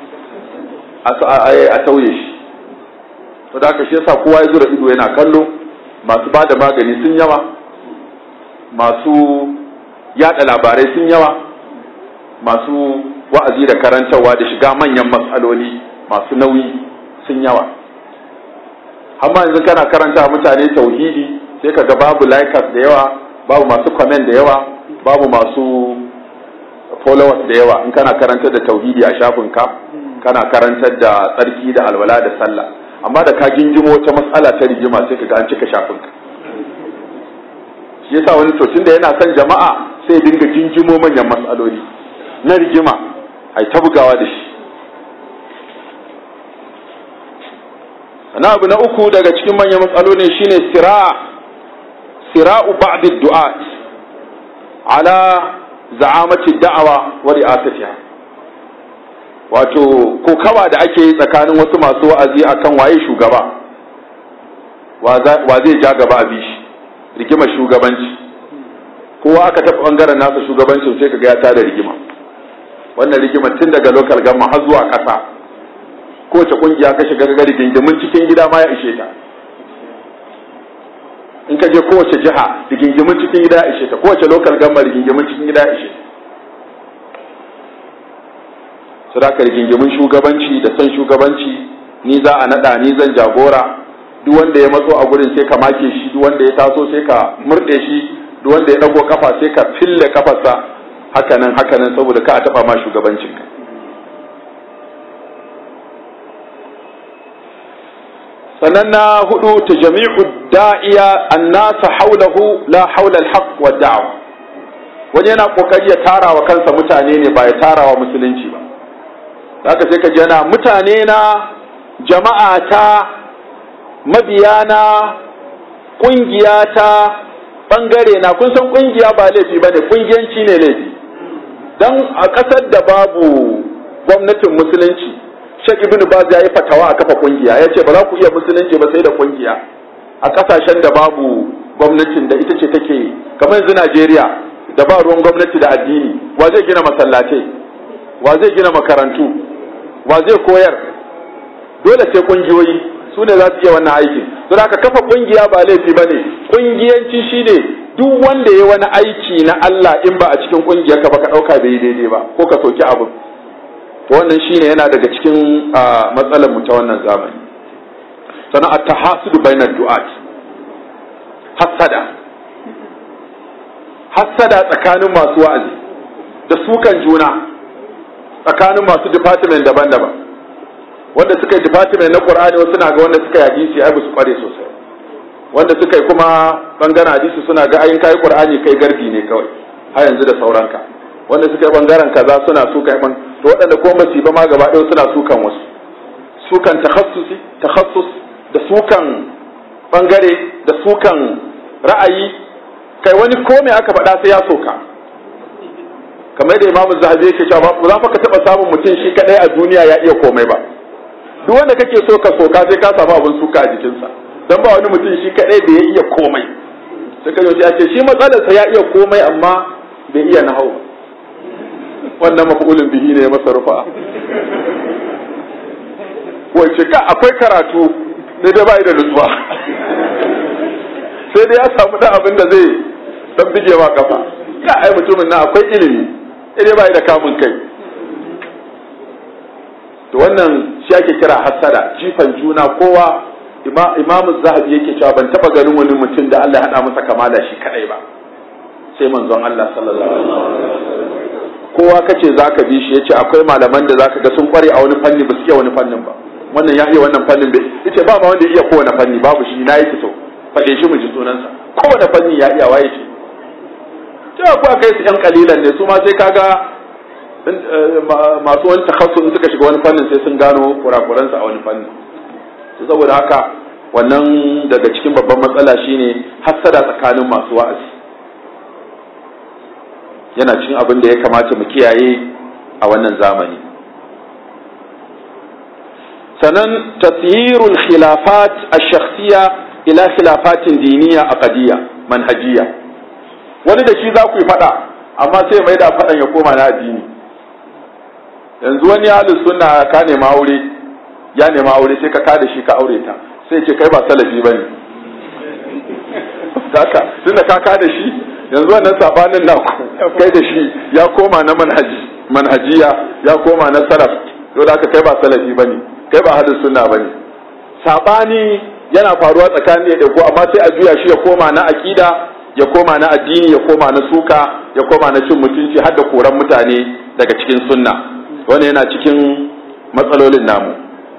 a tauye shi to da haka shi yasa kowa ya zura ido yana kallo masu ba da magani sun yawa masu yada labarai sun yawa masu wa'azi da karantarwa da shiga manyan matsaloli masu nauyi sun yawa amma yanzu kana karanta mutane tauhidi sai ka ga babu likers da yawa babu masu comment da yawa babu masu followers da yawa in kana karantar da tauhidi a shafinka kana karantar da tsarki da alwala da sallah amma da ka gingimo wata matsala ta rigima sai ka ga an cika shafinka shi yasa wani to tunda yana son jama'a sai dinga gingimo manyan matsaloli na rigima ai ta bugawa da shi sana abu na uku daga cikin manyan matsaloli shine sira sira'u ba'd du'at ala za'amati da'awa wa ri'asatiha wato kokawa da ake yi tsakanin wasu masu wa'azi akan waye shugaba wa zai ja gaba a bishi rigimar shugabanci kowa aka taɓa ɓangaren nasa shugabancin sai kaga ya tada rigima wannan rigimar tun daga local gamma har zuwa ƙasa kowace ƙungiya ka shiga ga rigingimin cikin gida ma ya ishe ta in ka je kowace jiha rigingimin cikin gida ya ishe ta kowace local gamma rigingimin cikin gida ya ishe ta sadaka rigingimin shugabanci da son shugabanci ni za a nada ni zan jagora duk wanda ya matso a gurin sai ka make shi duk wanda ya taso sai ka murde shi duk wanda ya dago kafa sai ka fille kafarsa hakanan hakanan saboda ka a taba ma shugabancin ka sannan na hudu ta jami'u da'iya annasa haulahu la haula alhaq wa da'wa wani yana kokari ya tara wa kansa mutane ne ba ya tara wa musulunci ba haka sai ka jana mutane na jama'a ta mabiya na ƙungiya ta ɓangare na kun san ƙungiya ba laifi ba ne ƙungiyanci ne laifi don a ƙasar da babu gwamnatin musulunci shek ibn baz ya yi fatawa a kafa ƙungiya ya ce ba za ku iya musulunci ba sai da ƙungiya a ƙasashen da babu gwamnatin da ita ce take kamar yanzu najeriya da ba ruwan gwamnati da addini wa zai gina masallatai wa zai gina makarantu wa zai koyar dole sai kungiyoyi su ne za su iya wannan aikin don haka kafa kungiya ba laifi ba ne kungiyanci shine duk wanda ya wani aiki na Allah in ba a cikin kungiyar ka ba ka dauka bai daidai ba ko ka soki abu to wannan shine yana daga cikin matsalar mu ta wannan zamani sannan at-tahasudu bainar du'at hasada hasada tsakanin masu wa'azi da sukan juna tsakanin masu department daban-daban wanda suka yi department na Qur'ani wasu na ga wanda suka yi hadisi ai su kware sosai wanda suka yi kuma bangaren hadisi suna ga ayin kai Qur'ani kai gardi ne kawai har yanzu da sauranka wanda suka yi bangaren kaza suna suka yi to waɗanda kuma basu ba ma gaba ɗaya suna sukan wasu sukan takhassusi takhassus da sukan bangare da sukan ra'ayi kai wani ko me aka faɗa sai ya soka kamar da imamu zahabi yake cewa ba za ka taɓa samun mutum shi kadai a duniya ya iya komai ba duk wanda kake so ka soka sai ka samu abin suka a jikinsa dan ba wani mutum shi kadai da ya iya komai sai ka ya ce shi matsalarsa ya iya komai amma bai iya nahau wannan mafulin bihi ne masa rufa wace ka akwai karatu ne dai bai da nutsuwa sai dai ya samu dan abin da zai dan bige ma kafa ka ai mutumin nan akwai ilimi sai bai da kamun kai to wannan shi ake kira hasada jifan juna kowa imamu zahabi yake cewa ban taba ganin wani mutum da Allah ya hada masa kamala shi kadai ba sai manzon Allah sallallahu alaihi wasallam kowa kace zaka bi shi yace akwai malaman da zaka ga sun kware a wani fanni ba su iya wani fannin ba wannan ya iya wannan fannin bai yace ba ma wanda ya iya kowane fanni babu shi na yi fito faɗe shi mu ji sunansa kowane fanni ya iya waye shi cewa ko kai su yan kalilan ne su ma sai kaga masu wani takhasu in suka shiga wani fannin sai sun gano kurakuransa a wani fannin saboda haka wannan daga cikin babban matsala shine hassada tsakanin masu wa'azi yana cikin abin da ya kamata mu kiyaye a wannan zamani sannan tasyirul khilafat ash-shakhsiyya ila khilafatin diniya aqdiyya manhajiyya wani da shi za ku yi fada amma sai mai da fadan ya koma na addini yanzu wani ahlus sunna ka nema aure ya nema aure sai ka kada shi ka aure ta sai ce kai ba salafi bane haka tunda ka kada shi yanzu wannan sabanin na kai da shi ya koma na manhaji manhajiya ya koma na salaf to da kai ba salafi bane kai ba ahlus sunna bane sabani yana faruwa tsakanin da ko amma sai a juya shi ya koma na aqida ya koma na addini ya koma na suka ya koma na cin mutunci har da koran mutane daga cikin sunna wannan yana cikin matsalolin namu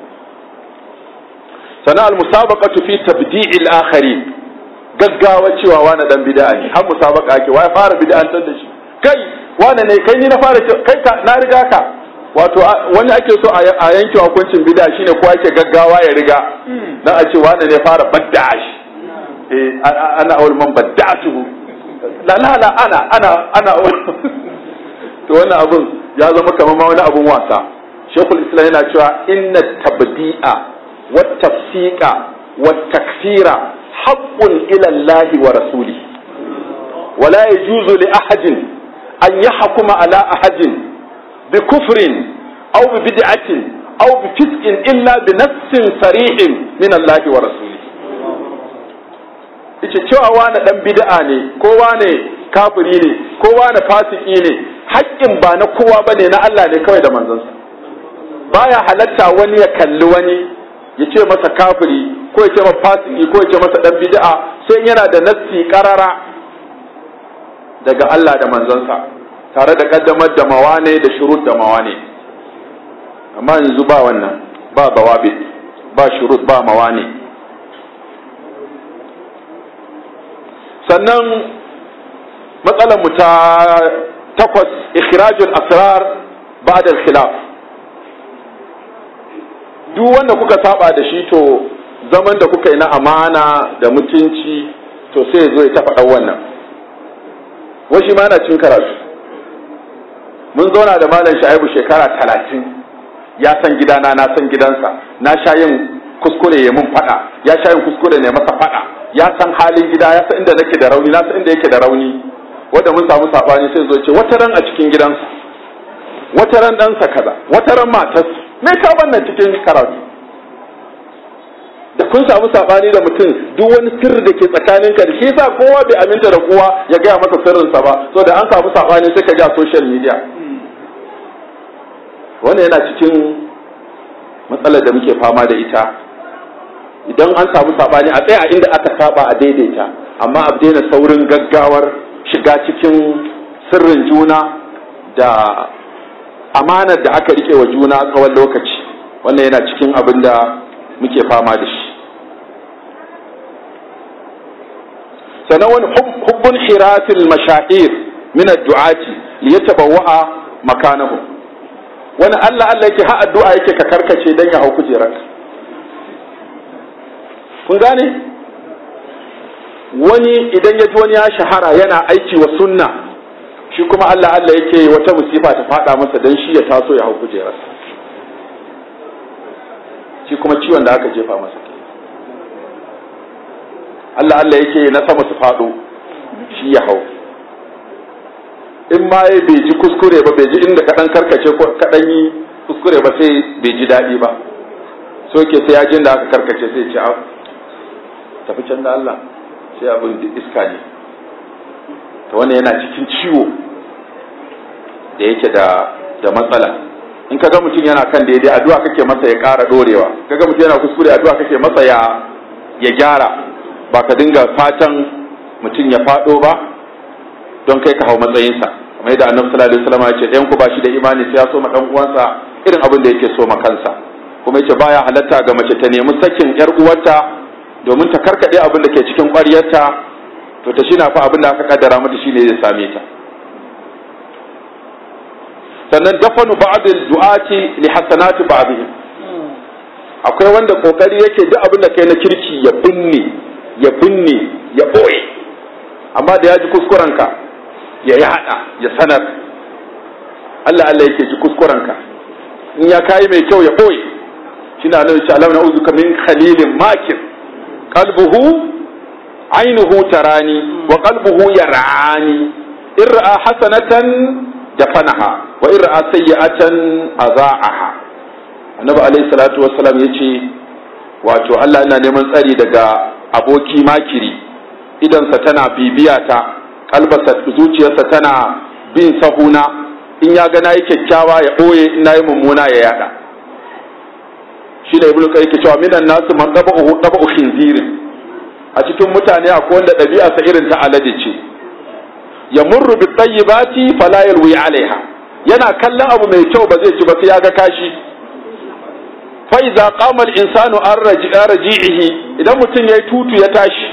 sana al-musabaqatu fi tabdi'il akharin gaggawa cewa wani dan bid'a ne har musabaqa ake wai fara bid'antar da shi kai wani ne kai ni na fara kai ka na riga ka wato wani ake so a yanke hukuncin bid'a shine ko ake gaggawa ya riga dan a ce wani ne fara badda shi eh ana awal man badda'tuhu la la la ana ana ana to wannan abun ya zama kamar ma wani abun wasa shekul islam yana cewa inna tabdi'a wat tafsiqa wat takfira haqqun ila Allah wa rasuli ولا يجوز لأحد أن يحكم على أحد بكفر أو ببدعة أو بفسق إلا بنص صريح من الله ورسوله yace cewa wani dan bid'a ne ko wani kafiri ne ko wani fasiki ne haƙƙin ba na kowa bane na Allah ne kawai da manzonsa baya halatta wani ya kalli wani ya ce masa kafiri ko ya ce masa fasiki ko ya ce masa dan bid'a sai yana da nassi karara daga Allah da manzonsa tare da kaddamar da mawane da shurut da mawane amma yanzu ba wannan ba bawabit ba shurut ba mawane sannan matsalar mu ta takwas ikhrajul asrar ba'da al-khilaf duk wanda kuka saba da shi to zaman da kuka yi na amana da mutunci to sai ya zo ya tafa wannan washi ma na cin karatu mun zauna da malam sha'ibu shekara talatin ya san gidana na san gidansa na sha yin kuskure ya mun fada ya sha yin kuskure ne masa fada ya san halin gida ya san inda nake da rauni na san inda yake da rauni wanda mun samu sabani sai zo ce wata ran a cikin gidansa wata ran ɗansa kaza wata ran matarsa me ka wannan cikin karatu da kun samu sabani da mutum duk wani sirri da ke tsakanin ka da shi yasa kowa bai aminta da kowa ya gaya masa sirrinsa ba so da an samu sabani sai ka ji a social media wannan yana cikin matsalar da muke fama da ita idan an samu sabani a tsaya inda aka saba a daidaita amma a daina saurin gaggawar shiga cikin sirrin juna da amanar da aka rike wa juna tsawon lokaci wannan yana cikin abin da muke fama da shi sannan wani hubbun hiratil mashair min ad-du'ati li yatabawwa'a makanahu wani Allah Allah yake ha addu'a yake ka karkace dan ya hau kujerar kun gane wani idan ya ji wani ya shahara yana aiki wa sunna shi kuma Allah Allah yake wata musifa ta fada masa dan shi ya taso ya hau kujerar shi kuma ciwon da aka jefa masa Allah Allah yake na sama su fado shi ya hau in ma ya bai ji kuskure ba bai ji inda kaɗan karkace ko kaɗan yi kuskure ba sai bai ji daɗi ba so ke sai ya jin da aka karkace sai ce tafi can da Allah sai abin da iska ne ta wannan yana cikin ciwo da yake da da matsala in kaga mutum yana kan daidai addu'a kake masa ya ƙara dorewa kaga mutum yana kuskure addu'a kake masa ya ya gyara ba ka dinga fatan mutum ya faɗo ba don kai ka hau matsayinsa kamar yadda annabi sallallahu alaihi wasallam ya ce ɗayan ku ba shi da imani sai ya so ma dan uwansa irin abin da yake so ma kansa kuma yace baya halatta ga mace ta nemi sakin yar uwarta domin ta karkade abin da ke cikin ƙwaryarta to ta shina fa abin da aka kaddara mata shine zai same ta sannan dafanu ba'd al-du'ati li hasanati ba'dihim akwai wanda kokari yake duk abin da kai na kirki ya binne ya binne ya boye amma da ya ji kuskurenka ya yada ya sanar Allah Allah yake ji kuskurenka in ya kayi mai kyau ya boye shi na nan Allah na uzuka min khalilin makir qalbuhu ainuhu tarani wa qalbuhu yarani in ra'a hasanatan dafanaha wa in ra'a sayyi'atan azaaha annabi alaihi salatu wassalam yace wato Allah yana neman tsari daga aboki makiri idansa tana bibiya ta kalbasa zuciyarsa tana bin sahuna in ya ga nayi kyakkyawa ya boye in nayi mummuna ya yada shi da ibnu qayyim ke cewa minan nasu man taba'u taba'u khinzirin a cikin mutane akwai wanda ɗabi'arsa irin ta alade ce ya murru bi tayyibati fala yalwi alaiha yana kallon abu mai kyau ba zai ci ba sai ya ga kashi fa iza qama al insanu an raji'ihi idan mutum yayi tutu ya tashi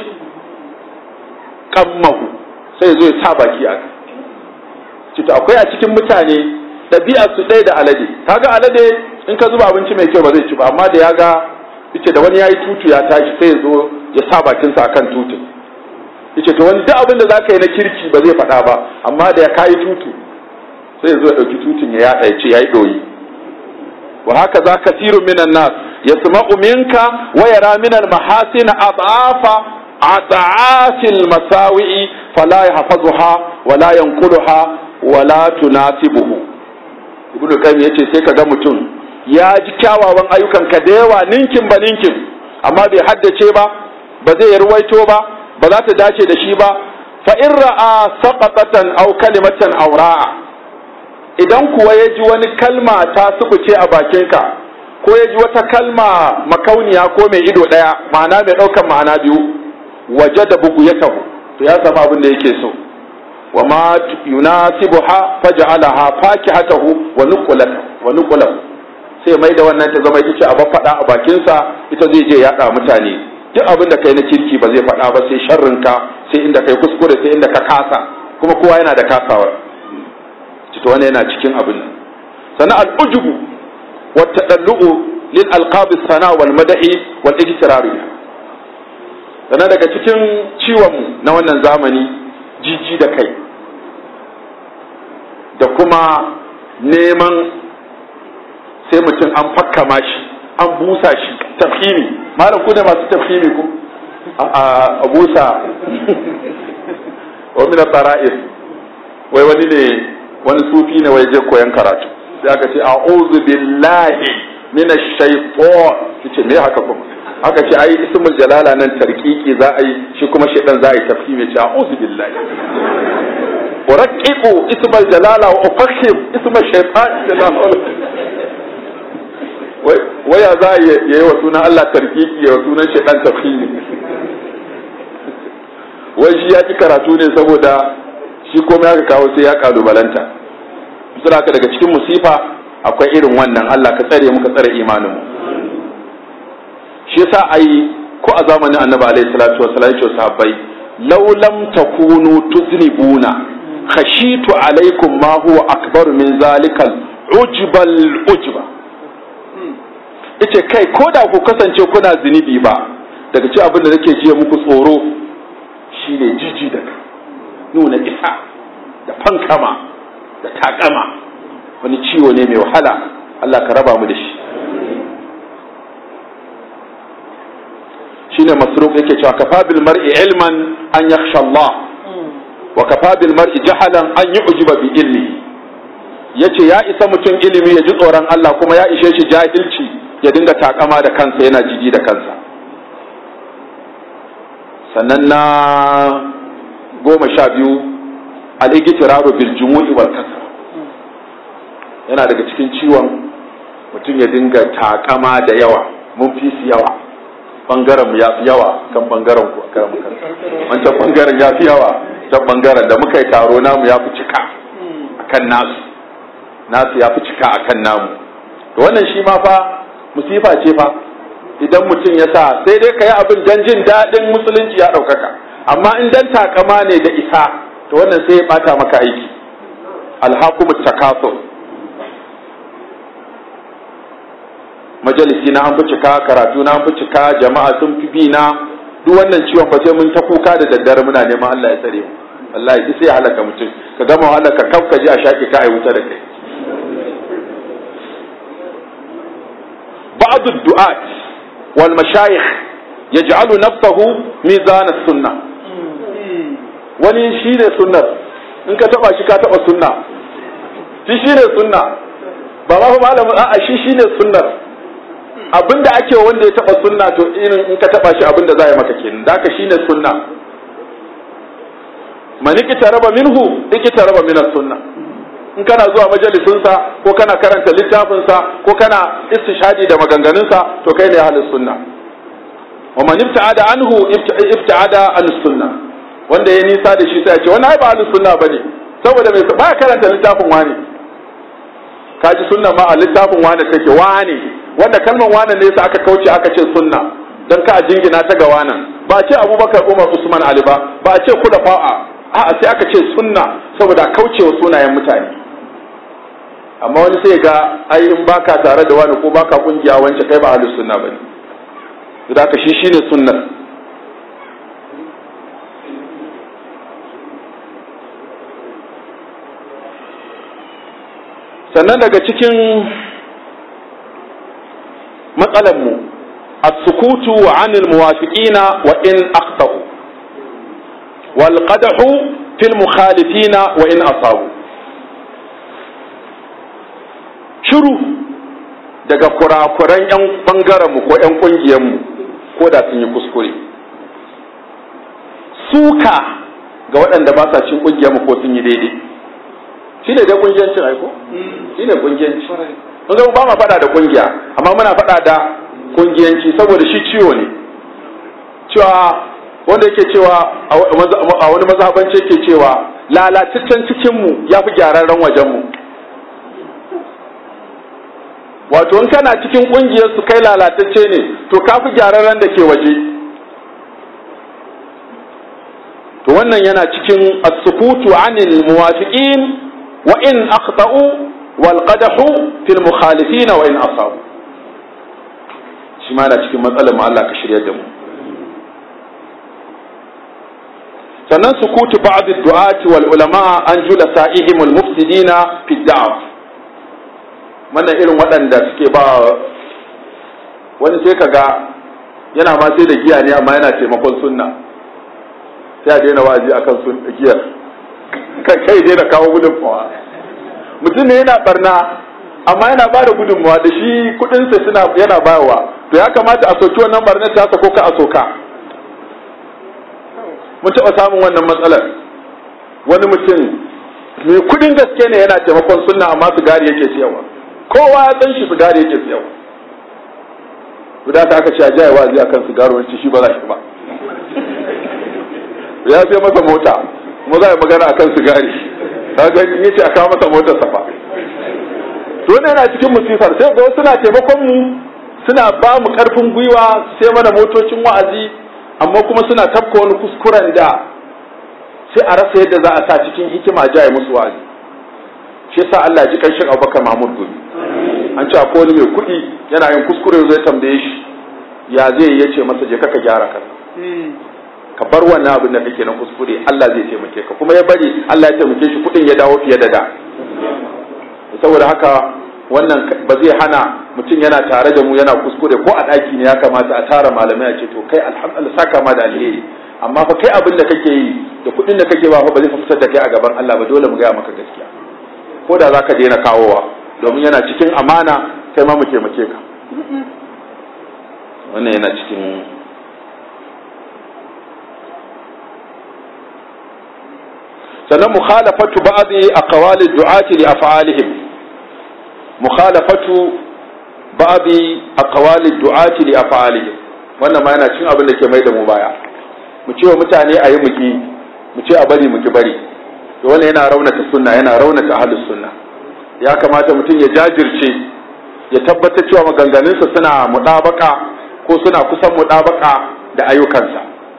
qammahu sai zo ya sa baki a cito akwai a cikin mutane ɗabi'ar su ɗaya da alade kaga alade in ka zuba abinci mai kyau ba zai ci ba amma da ya ga yace da wani yayi tutu ya tashi sai ya zo ya sa bakinsa akan tutun yace to wani duk abin da zaka yi na kirki ba zai faɗa ba amma da ya kayi tutu sai ya zo ya ɗauki tutun ya yaɗa ya ce yayi ɗoyi wa haka za kasiru minan nas yasma'u minka wa yara min al mahasin adafa adafil masawi'i fala yahfazuha wa la yanquluha wa la tunasibuhu ibnu qayyim yace sai kaga mutum ya ji kyawawan ayyukan ka da yawa ninkin ba ninkin amma bai haddace ba ba zai ruwaito ba ba za ta dace da shi ba fa in ra'a saqatatan aw kalimatan aw ra'a idan kuwa ya ji wani kalma ta subuce a bakinka ko ya ji wata kalma makauniya ko mai ido daya ma'ana mai daukan ma'ana biyu waje da bugu ya taho to ya samu abin da yake so wa ma yunasibuha faj'alaha fakihatahu wa nuqulatahu wa nuqulatahu sai mai da wannan ta zama ita ce a faɗa a bakinsa ita zai je yaɗa mutane duk abin da kai na kirki ba zai faɗa ba sai sharrinka sai inda kai kuskure sai inda ka kasa kuma kowa yana da kasawar cito wani yana cikin abin nan sannan al'ujubu wa tadallu'u lil alqab sana wal mada'i wal ijtirari sannan daga cikin ciwon mu na wannan zamani jiji da kai da kuma neman sai mutum an fakkama shi an busa shi tafhimi malam ku ne masu tafhimi ku a busa wa min tara'if wai wani ne wani sufi ne wai je koyan karatu sai aka ce a'udhu billahi min ash-shaytan yace me haka kuma aka ce ai ismul jalala nan tarkiki za a yi shi kuma shaydan za a yi tafhimi ce a'udhu billahi ورققوا اسم الجلالة وأفخم اسم الشيطان waya za a yi wa sunan Allah tarkiki ya wa sunan shaidan tafhimi wai shi ya ki karatu ne saboda shi komai aka kawo sai ya kalubalanta suna haka daga cikin musifa akwai irin wannan Allah ka tsare mu ka tsare imaninmu shi yasa ai ko a zamanin annabi alaihi salatu wasallam ya ce sahabbai law lam takunu tuznibuna khashitu alaikum ma huwa akbar min zalikal ujbal ujba yace kai ko da ku kasance kuna zunubi ba daga ci abin da nake jiya muku tsoro shine jiji da nuna isa da fankama da takama wani ciwo ne mai wahala Allah ka raba mu da shi shine masruq yake cewa kafa bil mar'i ilman an yakhsha Allah wa kafa bil mar'i jahalan an yu'jiba bi ilmi yace ya isa mutum ilimi ya ji tsoron Allah kuma ya ishe shi jahilci ya dinga takama da kansa yana jiji da kansa sannan na goma sha biyu al-igtiraru bil jumu'i wal kasra yana daga cikin ciwon mutum ya dinga takama da yawa mun fi su yawa bangaren mu ya fi yawa kan bangaren ku kan wancan bangaren ya fi yawa can bangaren da muka yi taro namu ya fi cika akan nasu nasu ya fi cika akan namu to wannan shi ma fa musifa ce fa idan mutum ya sa sai dai ka yi abin dan jin daɗin musulunci ya ɗaukaka amma in dan takama ne da isa to wannan sai ya ɓata maka aiki alhakumut takasur majalisi na an fi cika karatu na an fi cika jama'a sun fi bi na duk wannan ciwon fa sai mun ta kuka da daddare muna neman Allah ya tsare mu wallahi duk sai ya halaka mutum ka gama halaka kaf ka ji a shaki ka ai wuta da kai بعض الدعاة والمشايخ يجعل نفسه ميزان السنة wani shi ne sunnar in ka taba shi ka taba sunna shi shi ne sunna ba ma fa malamin a'a shi shi ne sunnar abinda ake wanda ya taba sunna to irin in ka taba shi abinda za a yi maka kenan da ka shi ne sunna man raba minhu raba min sunna in kana zuwa majalisinsa ko kana karanta littafinsa ko kana istishadi da maganganunsa to kai ne ahlus sunna wa man ibta'ada anhu ibta'ada an sunna wanda ya nisa da shi sai ya ce wannan ai ba ahlus sunna bane saboda mai ba karanta littafin wani kaji sunna ma a littafin wani take wani wanda kalmar wani ne sai aka kauce aka ce sunna dan ka jingina ta ga wanan ba ce Abubakar Umar Usman Ali ba ba ce kula fa'a a'a sai aka ce sunna saboda kaucewa sunayen mutane amma wani sai ga ai in baka tare da wani ko baka kungiya wance kai ba ahlus sunna bane da ka shi shine sunnar sannan daga cikin matsalar mu as-sukutu 'anil muwafiqina wa in akhtau wal qadhu fil mukhalifina wa in asabu shiru daga kurakuran 'yan mu ko 'yan ƙungiyarmu ko da sun yi kuskure suka ga waɗanda ba sa cin ƙungiyarmu ko sun yi daidai shi ne dai ƙungiyancin aiko shi ne ƙungiyanci mun zama ba ma faɗa da ƙungiya amma muna faɗa da ƙungiyanci saboda shi ciwo ne cewa wanda yake cewa a wani mazhabance yake cewa lalataccen cikinmu ya fi gyararren wajenmu wato in kana cikin kungiyar su kai lalatacce ne to ka fi gyararren da ke waje to wannan yana cikin as-sukutu anil muwafiqin wa in akhta'u wal qadahu fil mukhalifin wa in asabu shi ma na cikin matsalar mu Allah ka shirya da mu sannan sukutu ba'd ad-du'ati wal ulama an jula sa'ihim al mufsidina fi da'wa wannan irin waɗanda suke ba wani sai ka ga yana ma sai da giya ne amma yana taimakon sunna sai a daina wa'azi akan sun giyar kai daina kawo gudunmawa mutum ne yana barna amma yana ba da gudunmawa da shi kudinsa suna yana bayarwa to ya kamata a soki wannan barnar ta ko ka a soka mun taɓa samun wannan matsalar wani mutum mai kudin gaske ne yana taimakon sunna amma sigari yake siyarwa kowa ya san shi sigari yake siyarwa guda ta aka ce a jaya wazi akan sigaro wani shi ba za shi ba ya sai masa mota kuma za a yi magana akan sigari ka ga yace a kawo masa motar safa to ne yana cikin musifar sai ga suna taimakon mu suna ba mu karfin gwiwa sai mana motocin wa'azi amma kuma suna tafka wani kuskuren da sai a rasa yadda za a sa cikin hikima jaye musu wa'azi shi yasa Allah ji kanshin Abubakar Mahmud Gumi an ce akwai wani mai kuɗi yana yin kuskure zai tambaye shi ya zai ya ce masa je ka gyara kanka ka bar wannan abin da kake na kuskure Allah zai taimake ka kuma ya bari Allah ya taimake shi kuɗin ya dawo fiye da da saboda haka wannan ba zai hana mutum yana tare da mu yana kuskure ko a ɗaki ne ya kamata a tara malamai a ce to kai alhamdulillah saka ma da alheri amma fa kai abin da kake yi da kuɗin da kake ba fa ba zai fitar da kai a gaban Allah ba dole mu gaya maka gaskiya ko da zaka daina kawowa domin yana cikin amana kai ma mu taimake ka wannan yana cikin sannan mukhalafatu ba'dhi aqwali du'ati li af'alihim mukhalafatu ba'dhi aqwali du'ati li af'alihim wannan ma yana cikin abin da ke mai da mu baya mu ce wa mutane ayi muki mu ce a bari muki bari to wannan yana raunata sunna yana raunata ahlus sunna ya kamata mutum ya jajirce ya tabbatar cewa maganganunsa suna mudabaka ko suna kusan mudabaka da ayyukansa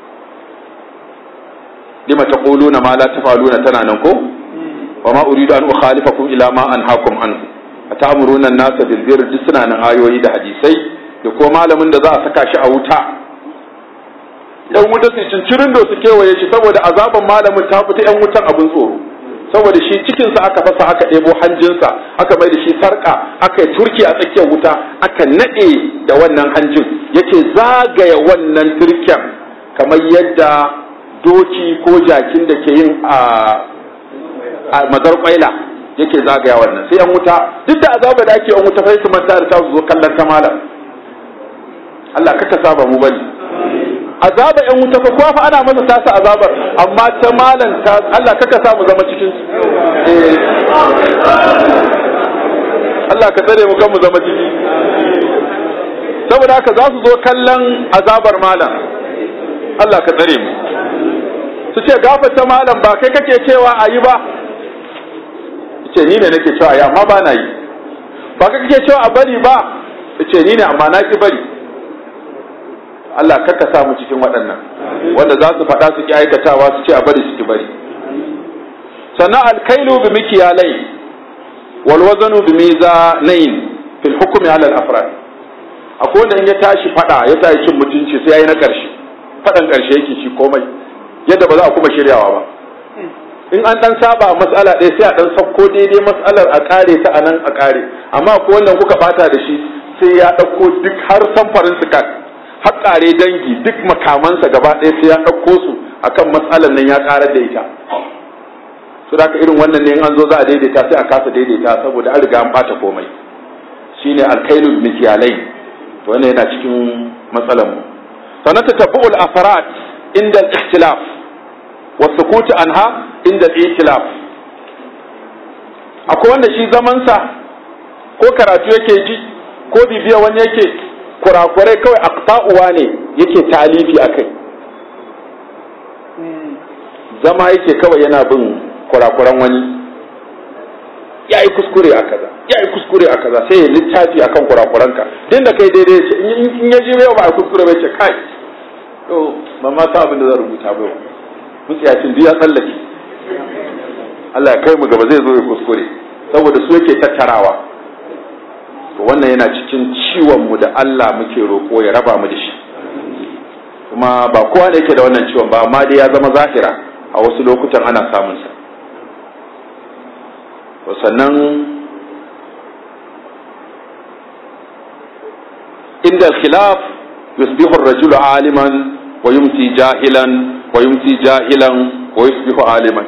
lima taquluna ma la tafaluna tana nan ko wa ma uridu an ukhalifakum ila ma anhaakum anhu a ta'amuruna nasa bil birr duk suna nan ayoyi da hadisai da ko malamin da za a saka shi a wuta yan wuta su cincirin da su kewaye shi saboda azaban malamin ta fita yan wutan abin tsoro saboda shi cikinsa aka fasa aka ɗebo hanjinsa aka mai da shi sarƙa aka yi turki a tsakiyar wuta aka naɗe da wannan hanjin yake zagaya wannan turken kamar yadda doki ko jakin da ke yin a mazar kwaila yake zagaya wannan sai yan wuta duk da azaba da ake yan wuta sai su manta da ta zo kallon ta malam Allah kaka saba mu bane azaba yan wuta fa kowa fa ana masa tasa azabar amma ta malan ta Allah kaka sa mu zama cikin su Allah ka tsare mu kan mu zama ciki saboda haka za su zo kallon azabar malam Allah ka tsare mu su ce gafarta malam ba kai kake cewa a yi ba ce ni ne nake cewa ya amma ba na yi ba kai kake cewa a bari ba ce ni ne amma na ki bari Allah kakka sa mu cikin waɗannan wanda za su faɗa su ki aikatawa su ce a bari su ki bari sannan alkailu bi mikiyalai wal wazanu bi mizanain fil hukmi ala al afrad akwai wanda in ya tashi faɗa ya tashi cin mutunci sai yayi na ƙarshe faɗan ƙarshe yake shi komai yadda ba za a kuma shiryawa ba in an dan saba mas'ala ɗaya sai a dan sauko daidai mas'alar a kare ta a nan a kare amma ko wannan kuka bata da shi sai ya ɗauko duk har samfarin su kan har kare dangi duk makamansa gaba ɗaya sai ya ɗauko su akan matsalar nan ya karar da ita su da irin wannan ne in an zo za a daidaita sai a kasa daidaita saboda an riga an bata komai shine alkailul mikyalai wannan yana cikin matsalar mu sannan tatabbu'ul asarat inda al-ikhtilaf wa sukut anha inda al-ikhtilaf akwai wanda shi zaman sa ko karatu yake ji ko bibiya wani yake kurakurai kawai aqta'uwa ne yake talifi akai zama yake kawai yana bin kurakuran wani ya yi kuskure a kaza ya yi kuskure a kaza sai ya littafi akan kurakuranka din da kai daidai ce in ya ji yau ba a kuskure bai ce kai to ba ma sa abin da zan rubuta ba mutsiyacin duk ya tsallake Allah ya kai mu gaba zai zo ya kuskure saboda su yake tattarawa to wannan yana cikin ciwon mu da Allah muke roƙo ya raba mu da shi kuma ba kowa ne yake da wannan ciwon ba amma dai ya zama zahira a wasu lokutan ana samun sa sannan inda khilaf yusbihu ar-rajulu aliman wa yumsi jahilan wa yumsi jahilan wa yusbihu aliman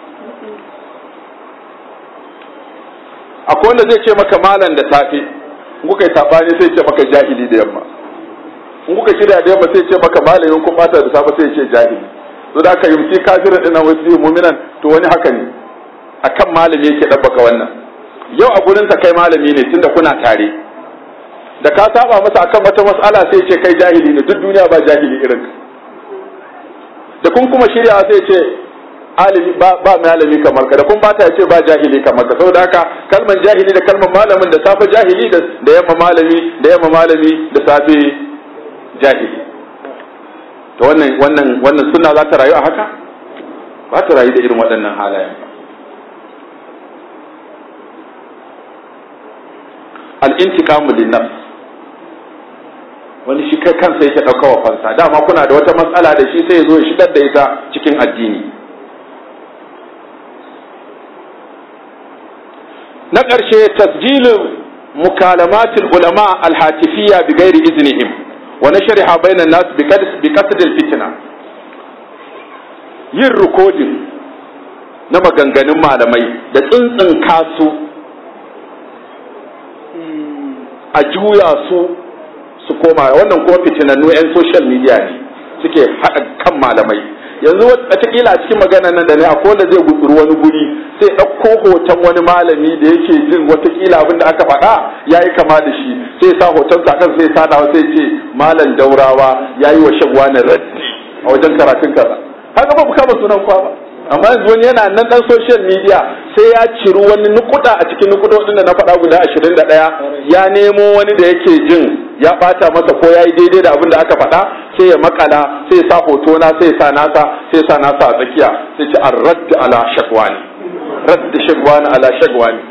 akwai wanda zai ce maka malam da safe in kuka yi sabani sai ce maka jahili da yamma in kuka shirya da yamma sai ce maka malamin kun bata da safe sai ce jahili to da aka yumsi kafirin dinan wasu mu'minan to wani haka ne akan malami yake ɗabbaka wannan yau a gurinsa kai malami ne tunda kuna tare da ka saba masa akan wata mas'ala sai ce kai jahili ne duk duniya ba jahili irin ka da kun kuma shirya sai ce alimi ba ba malami kamar ka da kun bata ya ce ba jahili kamar ka saboda haka kalman jahili da kalman malamin da safe jahili da yamma malami da yamma malami da safe jahili to wannan wannan wannan sunna za ta rayu a haka ba ta rayu da irin waɗannan halayen ba al'intikamu linnafs wani shi kai kansa yake ɗauka wa fansa dama kuna da wata matsala da shi sai ya zo ya shigar da ita cikin addini na ƙarshe tasjilin mukalamatul ulama alhatifiyya bi gairi iznihim wa nashriha bainan nas bi qasd fitna yin rikodin na maganganun malamai da tsuntsun kasu a juya su su koma wannan kuma fitinannu 'yan social media ne suke haɗa kan malamai yanzu watakila a cikin magana nan da ne akwai wanda zai gutsuru wani guri sai ɗauko hoton wani malami da yake jin watakila abin da aka faɗa ya yi kama da shi sai sa hoton sa kan sai sadawa sai ce malam daurawa ya yi wa shagwa na raddi a wajen karatun kaza haka ba ku kama sunan kwa ba amma yanzu wani yana nan dan social media sai ya ciri wani nukuda a cikin nukudodin da na faɗa guda ashirin da ɗaya ya nemo wani da yake jin ya ɓata masa ko ya yi daidai da abin da aka faɗa sai ya makala sai ya sa hoto na sai ya sa nasa sai ya sa nasa a tsakiya sai ce an radda ala shagwani radda shagwani ala shagwani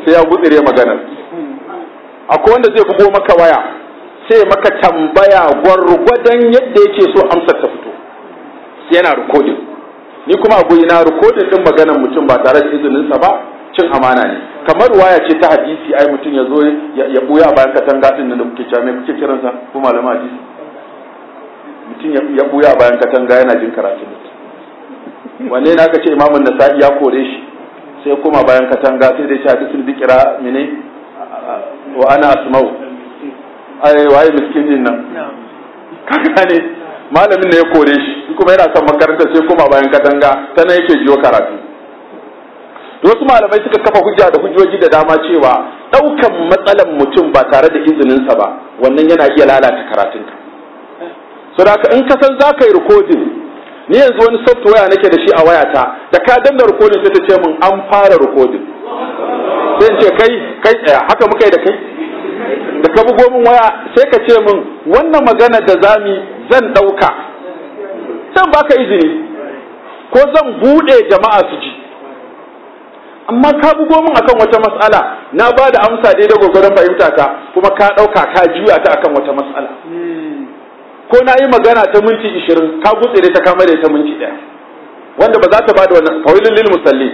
sai ya gutsire maganar akwai wanda zai bugo maka waya sai maka tambaya gwargwadon yadda yake so amsar ta fito sai yana rikodin ni kuma a na rikodin din maganar mutum ba tare da izininsa ba cin amana ne kamar waya ce ta hadisi ai mutum ya zo ya buya bayan katanga din da kuke cewa me kuke kiransa ko malama hadisi mutum ya buya bayan katanga yana jin karatu wanne na ka ce imamun nasa'i ya kore shi sai kuma bayan katanga sai dai sha bisul bikira mene wa ana asma'u ai waye miskin din nan kaga ne malamin ne ya kore shi kuma yana son makaranta sai kuma bayan katanga ta nan yake jiyo karatu wasu malamai suka kafa hujja da hujjoji da dama cewa ɗaukan matsalan mutum ba tare da izininsa ba wannan yana iya lalata karatunka so da in ka san za ka yi rikodin ni yanzu wani software nake da shi a wayata da ka danna rikodin sai ta ce min an fara rikodin sai in ce kai kai tsaya haka muka yi da kai da ka bugo min waya sai ka ce min wannan magana da zami zan ɗauka zan baka izini ko zan buɗe jama'a su ji amma ka bugo min akan wata mas'ala na ba da amsa daidai gwagwaron fahimta ta kuma ka ɗauka ka juya ta akan wata mas'ala ko na yi magana ta minti ishirin ka gutsire ta kama da ta minti ɗaya wanda ba za ta ba da wannan fawilin lil musalli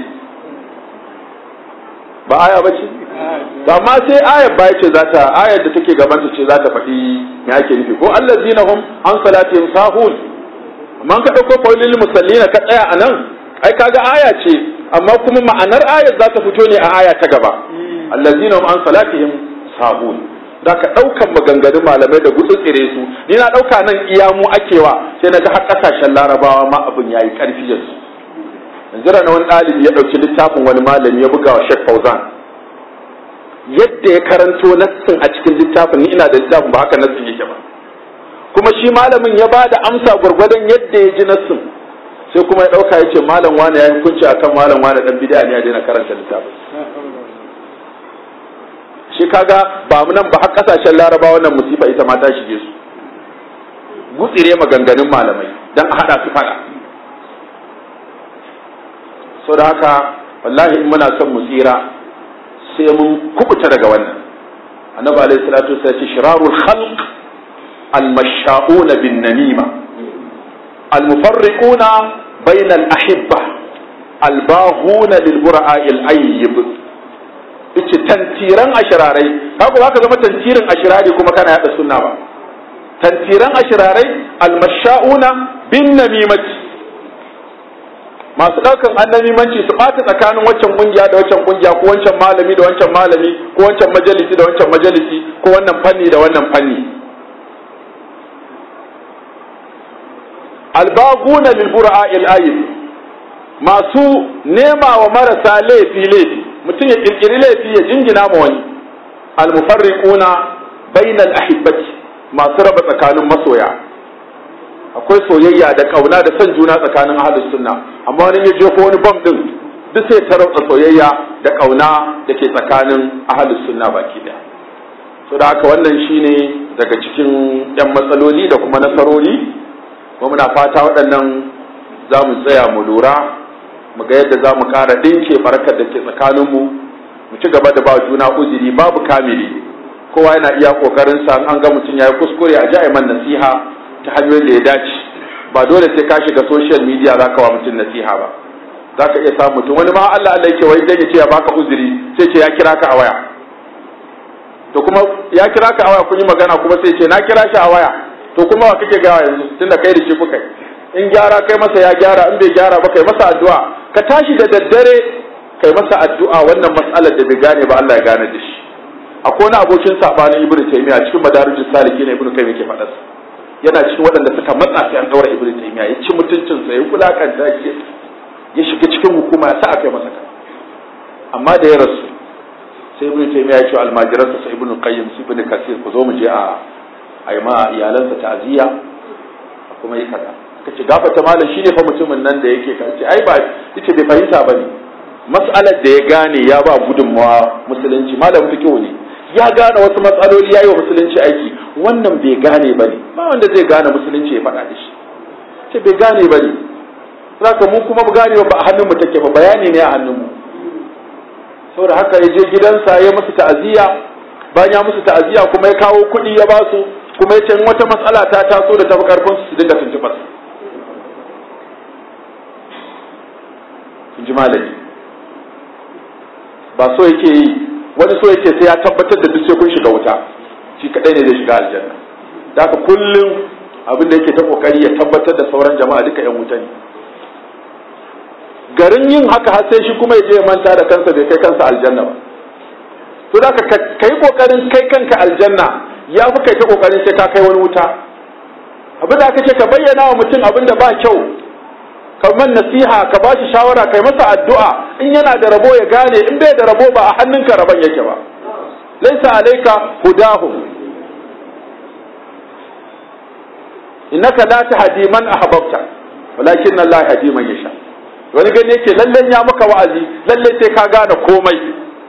ba aya ba ce ba ma sai ayar baya ce za ta ayar da take gabanta ce za ta faɗi me ake nufi ko allazina hum an salatihim sahun amma ka ɗauko fawilin lil musallina ka tsaya a nan ai kaga aya ce amma kuma ma'anar ayar za ta fito ne a aya ta gaba allazina hum an salatihim sahun da ka ɗaukan maganganun malamai da gutsutsire su ni na ɗauka nan iya mu akewa sai na ga har ƙasashen larabawa ma abin ya yi ƙarfi yanzu yanzu na wani ɗalibi ya ɗauki littafin wani malami ya buga wa Sheikh Fauzan yadda ya karanto nassin a cikin littafin ni ina da littafin ba haka nassin yake ba kuma shi malamin ya ba da amsa gwargwadon yadda ya ji nassin sai kuma ya ɗauka ya ce malam wani ya yi hukunci akan malam wani ɗan bid'a ne ya daina karanta littafin shi kaga ba mu nan ba har kasashen laraba wannan musifa ita ma ta shige su gutsire maganganun malamai dan a hada su fada so da haka wallahi in muna son mu tsira sai mun kubuta daga wannan annabi alaihi salatu wasallam ce shirarul khalq al-masha'una bin namima al-mufarriquna bayna al-ahibba al-baghuna lil bura'a al-ayyib yace tantiran ashirarai haka za ka zama tantirin ashirari kuma kana yada sunna ba tantiran ashirarai almasha'una bin namimati masu daukan annamimanci su bata tsakanin waccan kungiya da waccan kungiya ko wancan malami da wancan malami ko wancan majalisi da wancan majalisi ko wannan fanni da wannan fanni albaguna lil bura'il ayyib masu nema wa marasa laifi laifi mutum ya kirkiri laifi ya jingina ma wani almufarriquna bainal ahibbati masu raba tsakanin masoya akwai soyayya da kauna da son juna tsakanin ahlus sunna amma wani ya jefo wani bam din duk sai ta raba soyayya da kauna da ke tsakanin ahlus sunna baki daya so da haka wannan shine daga cikin yan matsaloli da kuma nasarori kuma muna fata waɗannan za mu tsaya mu lura mu ga yadda za mu ƙara ɗinke barkar da ke tsakaninmu mu ci gaba da ba juna uzuri babu kamili kowa yana iya ƙoƙarin sa an ga mutum ya yi kuskure a ji man nasiha ta hanyoyin da ya dace ba dole sai ka shiga social media za ka wa mutum nasiha ba za ka iya samun mutum wani ma Allah Allah yake wai dan ya ce ya baka uzuri sai ce ya kira ka a waya to kuma ya kira ka a waya kun yi magana kuma sai ce na kira shi a waya to kuma wa kake gawa yanzu tunda kai da shi kuka yi in gyara kai masa ya gyara in bai gyara ba kai masa addu'a ka tashi da daddare kai masa addu'a wannan mas'alar da bai gane ba Allah ya gane da shi akwai wani abokin sabanin ibnu taymiya cikin madarijus saliki ne ibnu kayyim yake faɗa yana cikin waɗanda suka matsa sai an daura ibnu taymiya ya ci mutuncin sa ya kulakanta shi ya shiga cikin hukuma ya sa aka yi masa kan amma da ya rasu sai ibnu taymiya ya ce almajiransa sai ibnu qayyim su ibnu kasir ku zo mu je a a yi ma iyalansa ta'aziyya kuma yi kaza ka ce gafata malam shine fa mutumin nan da yake kace ai ba yace bai fahimta bane mas'alar da ya gane ya ba gudunmawa musulunci malam fikihu ne ya gane wasu matsaloli yayi wa musulunci aiki wannan bai gane bane ba wanda zai gane musulunci ya faɗa da shi ce bai gane bane zaka mu kuma mu gane ba a hannun mu take ba bayani ne a hannun mu saboda haka ya je gidansa ya musu ta'aziyya bayan ya musu ta'aziyya kuma ya kawo kuɗi ya ba su kuma ya ce in wata matsala ta taso da tafi karfin su su dinga tuntuɓar in ji malami ba so yake yi wani so yake sai ya tabbatar da duk sai kun shiga wuta shi kadai ne zai shiga aljanna da haka kullum abin da yake ta kokari ya tabbatar da sauran jama'a duka yan wuta ne garin yin haka har sai shi kuma ya je ya manta da kansa bai kai kansa aljanna ba to da ka kai kokarin kai kanka aljanna ya fi kai ta kokarin sai ka kai wani wuta abin da aka ce ka bayyana wa mutum abin da ba kyau ka man nasiha ka ba shi shawara kai masa addu'a in yana da rabo ya gane in bai da rabo ba a hannunka rabon yake ba laisa alaika hudahum innaka la tahdi man ahbabta walakin Allah yahdi man yasha wani gani yake lallen ya maka wa'azi lalle sai ka gane komai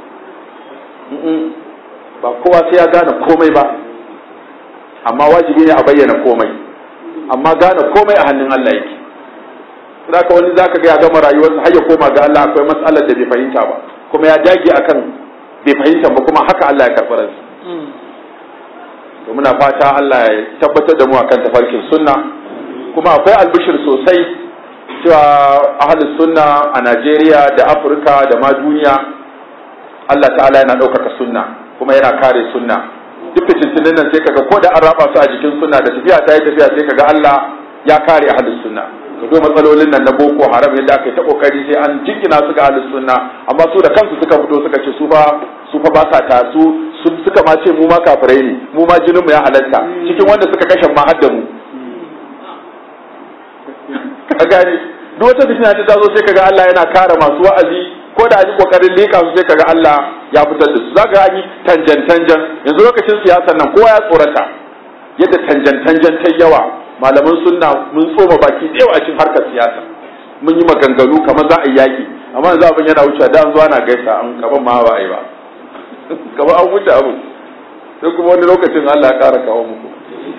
ba kowa sai ya gane komai ba amma wajibi ne a bayyana komai amma gane komai a hannun Allah yake zaka wani zaka ga ya gama rayuwarsa har ya koma ga Allah akwai matsalar da bai fahimta ba kuma ya dage akan bai fahimta ba kuma haka Allah ya karɓi ransa to muna fata Allah ya tabbatar da mu akan tafarkin sunna kuma akwai albishir sosai cewa ahlus sunna a Najeriya da Afirka da ma duniya Allah ta'ala yana ɗaukaka sunna kuma yana kare sunna duk fitintunin nan sai kaga ko da an raba su a jikin sunna da tafiya ta yi tafiya sai kaga Allah ya kare ahlus sunna ka zo matsalolin nan na boko haram yadda aka yi ta kokari sai an jingina su ga ahlus sunna amma su da kansu suka fito suka ce su fa su fa ba sa ta su suka ma ce mu ma kafirai ne mu ma jinin mu ya halatta cikin wanda suka kashe ma hadda mu ka gane duk wata fitina ta zo sai kaga Allah yana kare masu wa'azi ko da an yi kokarin leka su sai kaga Allah ya fitar da su zaka an yi tanjan tanjan yanzu lokacin siyasar nan kowa ya tsorata yadda tanjan tanjan ta yawa malaman sunna mun tsoma baki da yawa a cikin harkar siyasa mun yi maganganu kamar za a yi yaki amma yanzu abin yana wuce da an zo ana gaisa an kaban ma ba a yi ba kamar an wuce abu sai kuma wani lokacin Allah ya kara kawo muku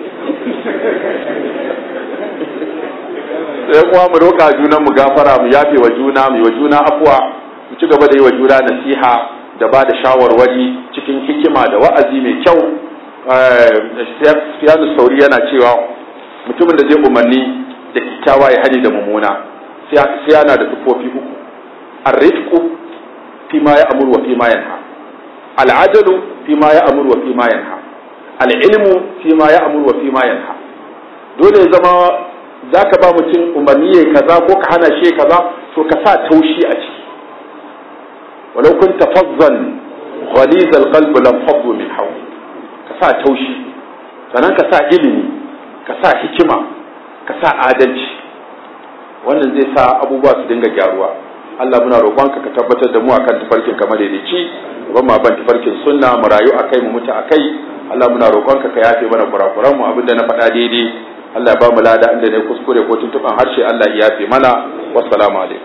sai kuma mu roƙa junan mu gafara mu yafe wa juna mu yi wa juna afuwa mu ci gaba da yi wa juna nasiha da ba da shawarwari cikin hikima da wa'azi mai kyau Sufyanu Sauri yana cewa mutumin da zai umarni da kyakkyawa ya hali da mummuna sai yana da tufofi uku arrifqu fi ma ya amuru wa fi ma yanha al'ajalu fi ma ya amuru wa fi ma yanha al'ilmu fi ma ya amuru wa fi ma yanha dole ya zama zaka ba mutum umarni ya kaza ko ka hana shi kaza to ka sa taushi a ciki walau kunta fazzan ghaliz al-qalb lam faddu min hawli ka sa taushi sannan ka sa ilimi ka sa hikima ka sa adalci wannan zai sa abubuwa su dinga gyaruwa Allah muna roƙonka ka tabbatar da mu akan tafarkin kamar daidaici ban ma ban tafarkin sunna mu rayu akai mu mutu akai Allah muna roƙonka ka yafe mana kurakuran mu abinda na faɗa daidai Allah ya ba mu lada inda ne kuskure ko tuntuban harshe Allah ya yafe mana wassalamu alaikum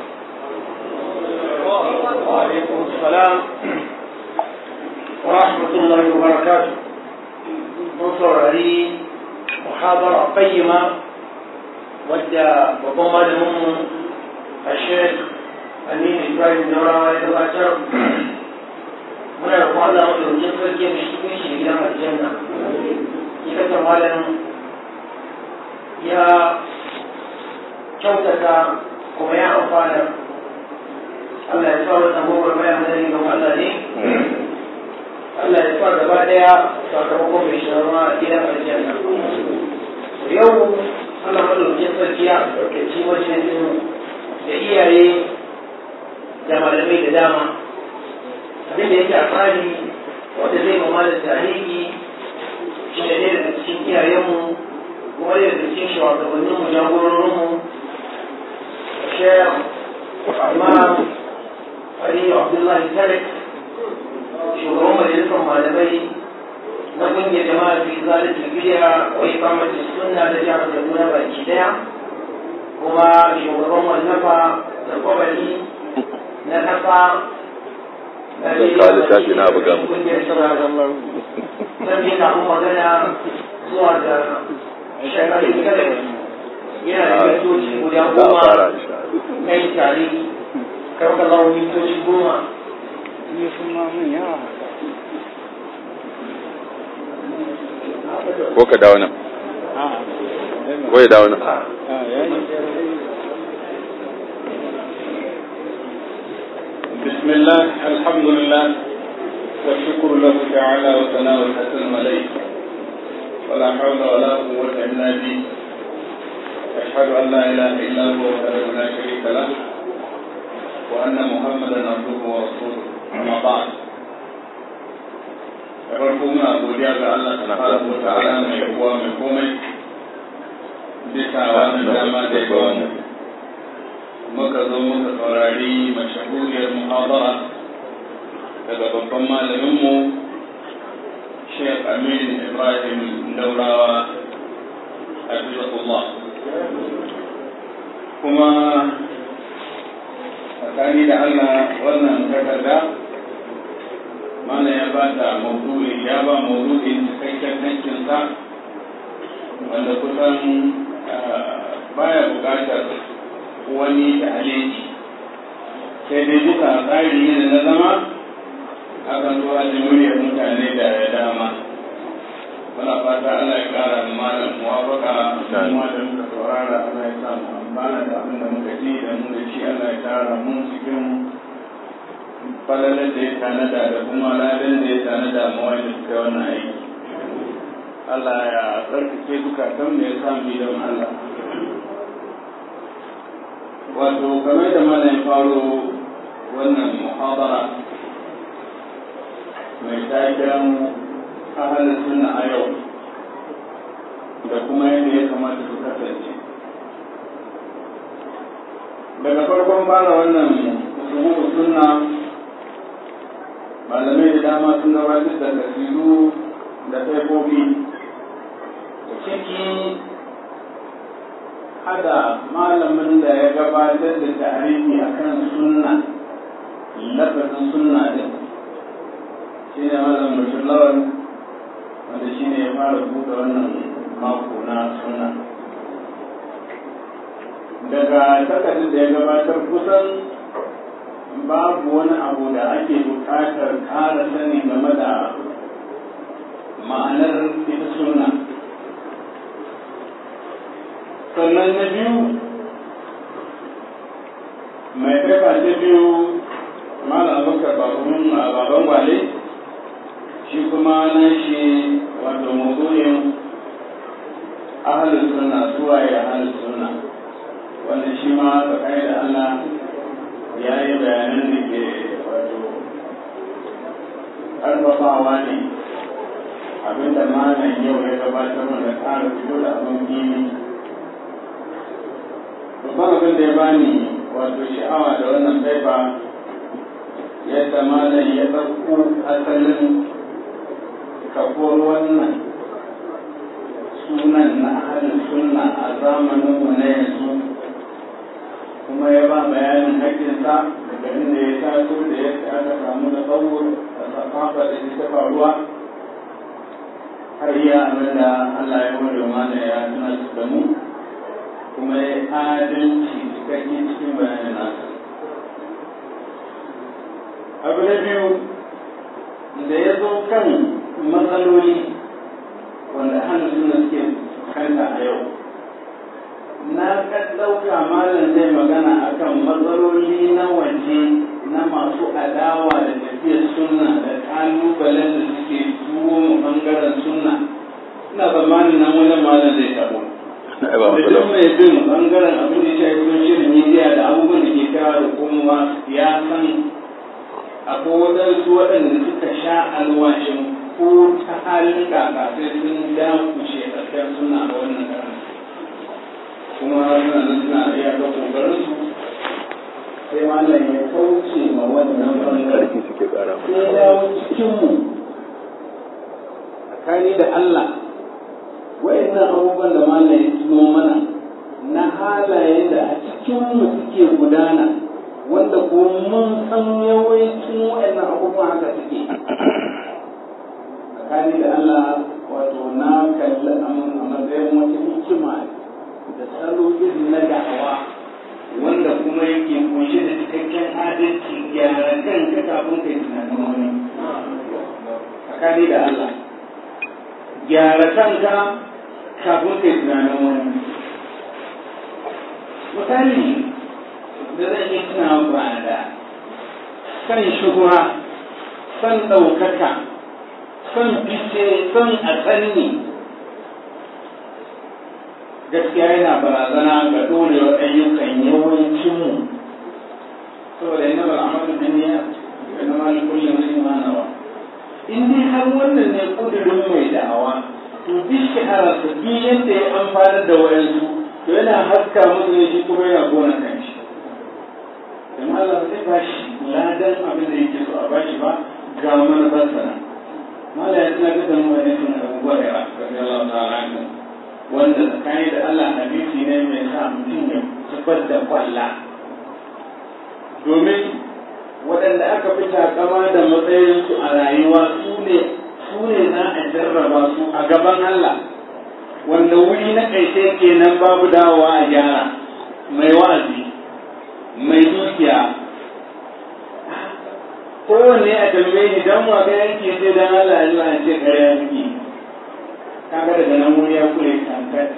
wa alaikum assalam wa rahmatullahi wa barakatuh mun saurari muhabara qayyima wadda babban malaminmu a sheikh aminu ibrahim daurawa ya gabatar muna da kwallon madaukin sarki mai cikin shi gidan aljanna ita ta malam ya kyautata kuma ya amfana Allah ya sa wata gobar bayan madari ga Allah ne Allah ya sa gaba daya sakamakon mai shirarwa gidan aljanna yau Allah madaukin sarki ya ɗaukaci wajen da iyaye da malamai da dama abin da yake a tsari wanda zai mama da tarihi shi da ɗaya daga cikin iyayenmu kuma ɗaya daga cikin shugabanninmu jagororinmu shayar imam aliyu abdullahi tarik shugaban majalisar malamai na kungiyar jama'a fi zalunci bidiya wa ikamati sunna da jihar kaduna baki daya kuma shugaban wallafa da kwabari na kasa da kawo littafi na buga mu zan yi samu magana zuwa da shekarun kare yana da mintoci guda goma na yi tare karɓar lawan mintoci goma biyu sun ma mun yawa ko ka dawo nan ko ya dawo nan بسم الله الحمد لله والشكر له تعالى وثناء الحسن عليه ولا حول ولا قوة إلا به أشهد أن لا إله إلا هو وحده لا شريك له وأن محمدا عبده ورسوله أما بعد farko muna godiya ga Allah subhanahu wa ta'ala mai kowa mai komai bisa wannan dama da ya bamu muka zo muka saurari mashahuriyar muhabara daga babban malaminmu Sheikh Amin Ibrahim Daurawa Hafizahullah kuma tsakani da Allah wannan takarda mana ya ba da maudu'i ya ba maudu'in cikakken hankinsa wanda kusan baya buƙatar wani ta'aliki sai dai duka tsari ne na zama akan zuwa da muryar mutane da dama muna fata Allah ya kara malam muwafaka kuma da muka saurara Allah ya sa mu amfana da abin da muka ji da mu da shi Allah ya tara mu cikin falalar da ya tanada da kuma ladan da ya tanada ma wanda suka yi wannan aiki Allah ya tsarkake zukatan mu ya samu don Allah wato game da mana ya faro wannan muhabara mai taken ahalin suna a yau da kuma yadda ya kamata su kasance daga farkon fara wannan suhuhu sunna malamai da dama sun gabatar da kasiru da taifofi ciki hada malamin da ya gabatar da tarihi akan sunna lafazin sunna din shi ne malam bashir lawan wanda shi ne ya fara buɗe wannan mako na sunna daga takardar da ya gabatar kusan babu wani abu da ake buƙatar ƙara sani game da ma'anar ita sunna sannan na biyu mai kaifa ta biyu malam abubakar babban baban gwale shi kuma na shi wato mawdu'in ahalin sunna zuwa ya ahalin sunna wanda shi ma tsakani da Allah ya yi bayanan da ke wato ƙarfafawa ne abinda malam yau ya gabatar da ƙara fito da abin gini babban abin da ya bani wato sha'awa da wannan faifa yadda malam ya ɗauko asalin kafuwar wannan sunan na ahalin sunna a zamaninmu na yanzu kuma ya ba bayanin haƙƙinsa daga inda ya taso da yadda aka samu da tsawo da safafa da ta faruwa har iya abin da Allah ya ware mana ya tuna da mu kuma ya adalci cikakke cikin bayanin nasa abu na biyu da ya zo kan matsaloli wanda hannun suna suke kanta a yau na ka ɗauka malam zai magana akan matsaloli na waje na masu adawa da tafiyar sunna da ƙalubalen da suke tuwo mu ɓangaren sunna ina tsammanin nan wajen malam zai tabo da duk mai bin ɓangaren abin da ya shafi social media da abubuwan da ke kawo da komowa ya san akwai waɗansu waɗanda suka sha alwashin ko ta halin kaka sai sun dakushe tsakiyar suna a wannan karan kuma suna nan suna iya ga kokarin su sai malam ya kauce ma wannan bangare sai ya dawo cikin mu tsakani da Allah wayannan abubuwan da malam ya tuno mana na halaye da a cikin mu suke gudana wanda ko mun san yawancin wayannan abubuwan haka suke tsakani da Allah wato na kalli a matsayin wata hikima da salo irin na da'awa wanda kuma yake kunshe da cikakken adalci gyara kanka kafin kai tunanin tsakani da Allah gyara kanka kafin kai tunanin wani misali da zan yi tunawa ba da san shuhura san ɗaukaka san fice san a tsanni gaskiya yana barazana ga dorewar ayyukan yawancinmu saboda yana bal'amalin duniya da na malin kullum sun manawa in dai har wannan ne kudurin mai da'awa to duk shahararsa duk yadda ya amfani da wayansu to yana haska musu ne shi kuma yana gona kan shi dan Allah zai ba shi ladan abin da yake so a bashi ba ga manufar sana mala ya tana da mu wani sun Abu Hurairah radiyallahu ta'ala anhu wanda tsakani da Allah hadisi ne mai sa mutum ya zubar da kwalla domin waɗanda aka fi takama da matsayinsu a rayuwa su ne su ne za a jarraba su a gaban Allah wanda wuri na ƙarshe kenan babu dawowa a gyara mai wa'azi mai dukiya kowanne a tambaye ni dan wa ga yanke sai dan Allah ya zuwa ce ƙarya miki kaga daga nan wuri ya kure kankat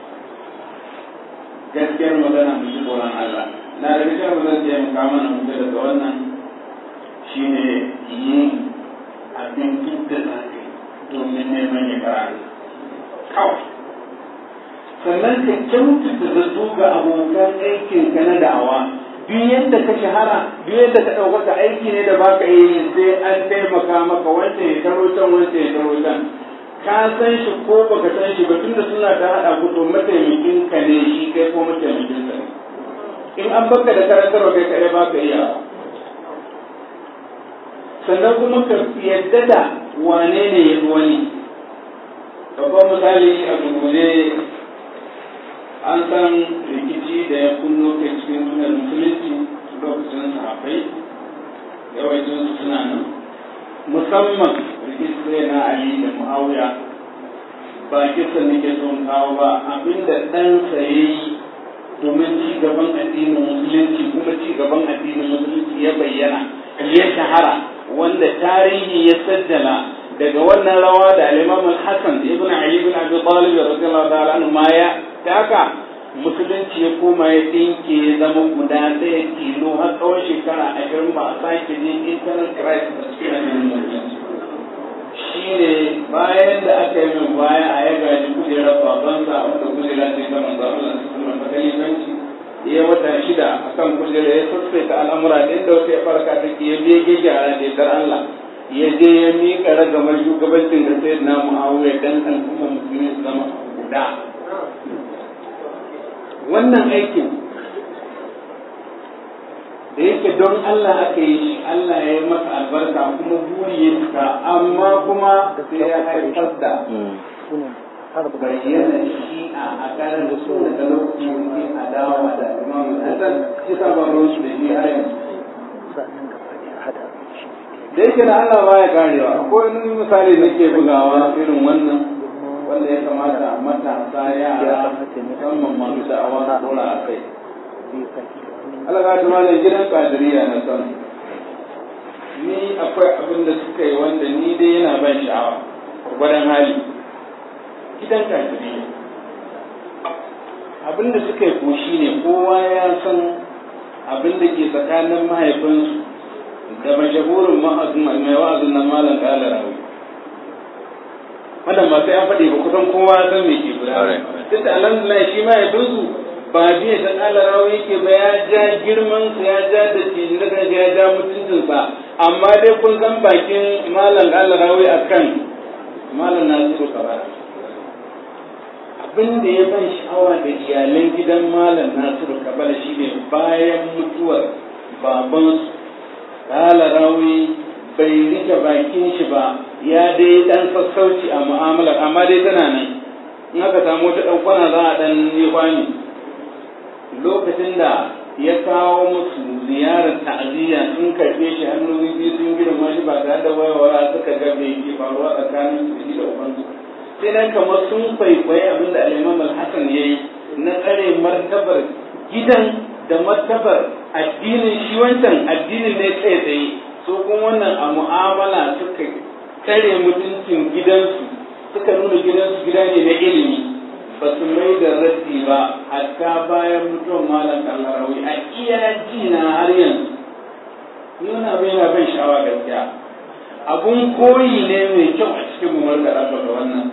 gaskiyar magana mu ji tsoron Allah na da gaskiyar magana da mu kama na mutu daga wannan shine yin abin duk da za ka yi domin neman ya karatu kawai sannan ka kyautata zato ga abokan aikin ka na da'awa duk yadda ka shahara duk yadda ka ɗaukaka aiki ne da baka yi sai an taimaka maka wancan ya taro can wancan ya taro can ka san shi ko baka san shi ba tunda suna ta haɗa ku to mataimakin ka ne shi kai ko mataimakin ka ne in an baka da karantarwa kai kaɗai baka iya sannan kuma ka yadda da wane ne ya wani babban misali a gurguje an san rikici da ya kunno kai cikin sunan musulunci lokacin sahabbai yawancin su suna nan musamman rikici na ali da muawiya ba kisa nake son kawo ba abinda ɗansa ya yi domin ci gaban addinin musulunci kuma ci gaban addinin musulunci ya bayyana ya shahara wanda tarihi ya sajjala daga wannan rawa da al-Imam al-Hasan ibn Ali ibn Abi Talib radiyallahu ta'ala anhu ma ya haka musulunci ya koma ya dinke ya zama guda ɗaya tilo har tsawon shekara ashirin ba a sake jin internal crisis a cikin addinin musulunci shi ne bayan da aka yi min baya a ya gaji kujerar babansa wanda kujera ce ta manzo Allah su kuma ta kalifanci ya wata shida a kan kujera ya sassaita al'amura da inda wata ya farka take ya biye gyara da dar Allah ya je ya miƙa ragamar shugabancin da sai na mu'awiya dan al'umma musulmi su zama guda wannan aikin da yake don Allah aka yi shi Allah ya yi masa albarka kuma buri ya cika amma kuma sai ya haifar da bayyana shi a kanan da suna da lokaci wani adawa da imam Hassan shi sa ba ruwan shi da shi har yanzu da yake da Allah baya karewa akwai wani misali nake bugawa irin wannan wanda ya kamata matasa yara musamman masu da'awa na dora a kai Allah ga ta malam gidan kadiriya na san ni akwai abin da suka yi wanda ni dai yana ban sha'awa gwadon hali gidan kadiriya abin da suka yi koshi ne kowa ya san abin da ke tsakanin mahaifinsu da mashahurin mai wa'azin nan malam kala rawi wannan ba sai an faɗi ba kusan kowa san me ke gudana tunda alhamdulillah shi mahaifinsu ba biya ta kala rawi yake ba ya ja girman sa ya ja da cikin da ya ja mutuncin sa amma dai kun san bakin malam kala rawi akan malam nasiru kabara abin da ya ban sha'awa da iyalan gidan malam nasiru kabara shine bayan mutuwar babansu kala rawi bai rike bakin shi ba ya dai dan sassauci a mu'amalar amma dai tana nan in aka samu wata dan kwana za a dan yi kwani lokacin da ya kawo musu ziyarar ta'aziyya sun karɓe shi hannu biyu sun girma shi ba tare da wayawara suka ga me ke faruwa tsakanin su da ubansu sai nan kamar sun kwaikwayi abin da al-Imam al-Hasan yayi na tsare martabar gidan da martabar addinin shi wancan addinin ne kai tsaye su kuma wannan a mu'amala suka tsare mutuncin gidansu suka nuna gidansu gida ne na ilimi ba su mai da raddi ba hatta bayan mutuwar malam kallarawi a iya ji na har yanzu ni wani abu yana ban sha'awa gaskiya abun koyi ne mai kyau a cikin mu da raba da wannan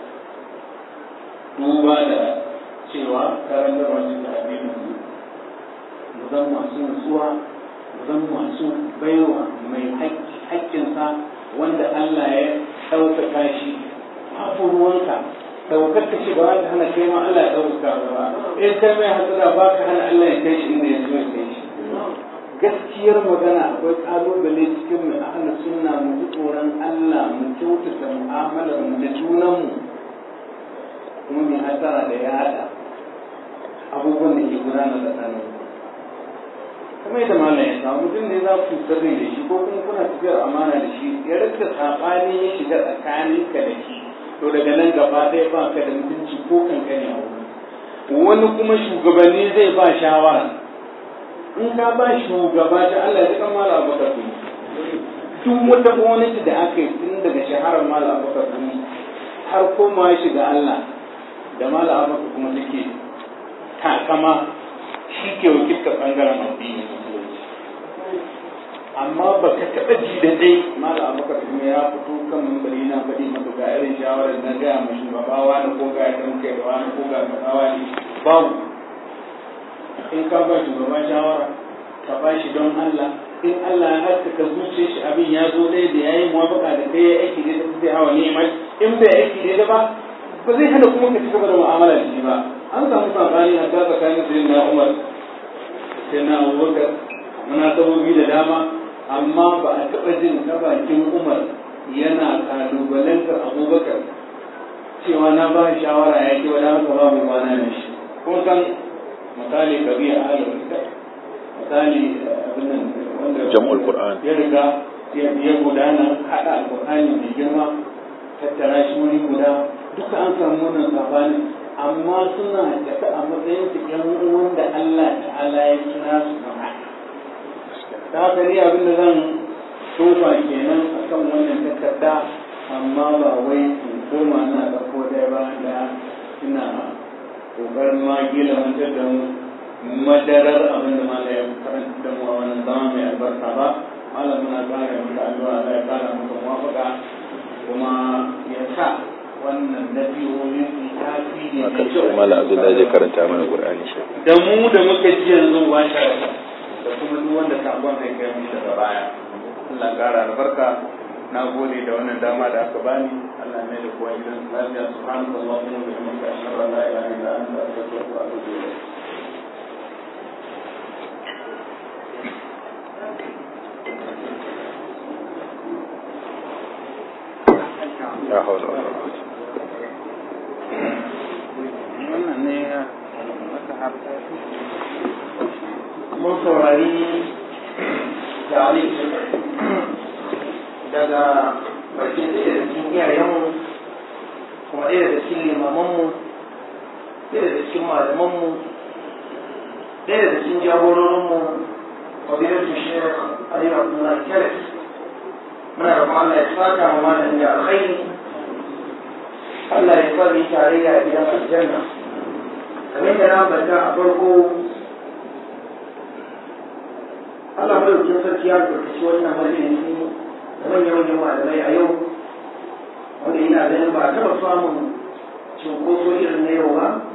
duba da cewa karantar wasu da abin mu zan masu nutsuwa mu zan masu baiwa mai haƙƙinsa wanda Allah ya ɗaukaka shi babu ruwanka daukar ka ce ba ta hana kai ma Allah ya ɗaukaka ba in kai mai hasara ba ka hana Allah ya kai shi inda ya so ya kai shi gaskiyar magana akwai kalubale cikin mu a hana sunna mu ji tsoron Allah mu kyautata mu'amalar mu da junanmu kuma mai hasara da yada abubuwan da ke gudana tsakanin kamar yadda malam ya samu mutum ne za ku sirri da shi ko kuma kuna tafiyar amana da shi ya rika saɓani ya shiga tsakaninka da shi to daga nan gaba ɗaya ba ka da mutunci ko kankani a wurin wani kuma shugabanni zai ba shawara in ka ba shugaba ta Allah ya kan mala abubakar kuma duk wata gwamnati da aka yi tun daga shaharar mala abubakar kuma har koma shiga Allah da mala abubakar kuma take takama shi ke wakiltar bangaren addini amma ba ka taɓa ji da dai mala abubakar kuma ya fito kan mambari na faɗi maka ga irin shawarar na gaya ma shugabawa da ko ga yadda muka yi da wani ko ga kasawa ne babu in ka ba shugaba shawara ka ba shi don Allah in Allah ya haskaka zuciya shi abin ya zo dai da yayi muwafaka da kai ya aiki da ta sai hawa ni'imai in bai aiki da ba ba zai hana kuma ka ci gaba da mu'amala da shi ba an samu sabani a ta tsakanin sayyidina Umar sayyidina Abubakar muna sabobi da dama amma ba a taɓa jin ta bakin Umar yana kalubalantar Abubakar cewa na ba shawara ya ke wadda haka babu ruwana da shi kun san misali kabiya ahlul kitab misali abin nan wanda jam'ul qur'an ya riga ya gudana hada alqur'ani mai girma tattara shi wuri guda duka an samu wannan sabani amma suna tafi a matsayin su yan uwan da Allah ta'ala ya kira su kan haka ta haka ni abin da zan tofa kenan akan wannan takarda amma ba wai in koma na ɗauko ɗaya ba da ina ƙoƙarin ma gila wancan da madarar abin da mala ya karanta da mu a wannan zama mai albarka ba malam muna kare maka addu'a Allah ya kara maka muwafaka kuma ya sa wannan nabiyoyi su tasiri akan sai malam abdullahi zai karanta mana qur'ani shi da mu da muka ji yanzu ba shi da kuma duk wanda sakon zai kai mu daga baya Allah kara albarka na gode da wannan dama da aka bani Allah mai da kowa gidan lafiya subhanallahi wa bihamdihi ashhadu an la ilaha illa anta astaghfiruka wa atubu ilayk ya hawla wala quwwata wannan ne aka harta mun saurari tare daga bakin ɗaya da cikin iyayenmu kuma ɗaya da cikin limamanmu ɗaya da cikin malamanmu ɗaya da cikin jagororinmu fadilatu shekh ali abdullahi keres muna da kuma Allah ya saka ma malamin da alkhairi Allah ya fari tarayya a gidan aljanna kamar da na bata a farko Allah madaukin sarki ya albarkaci wannan majalisi da manyan manyan malamai a yau wanda ina ganin ba a taɓa samun cunkoso irin na yau ba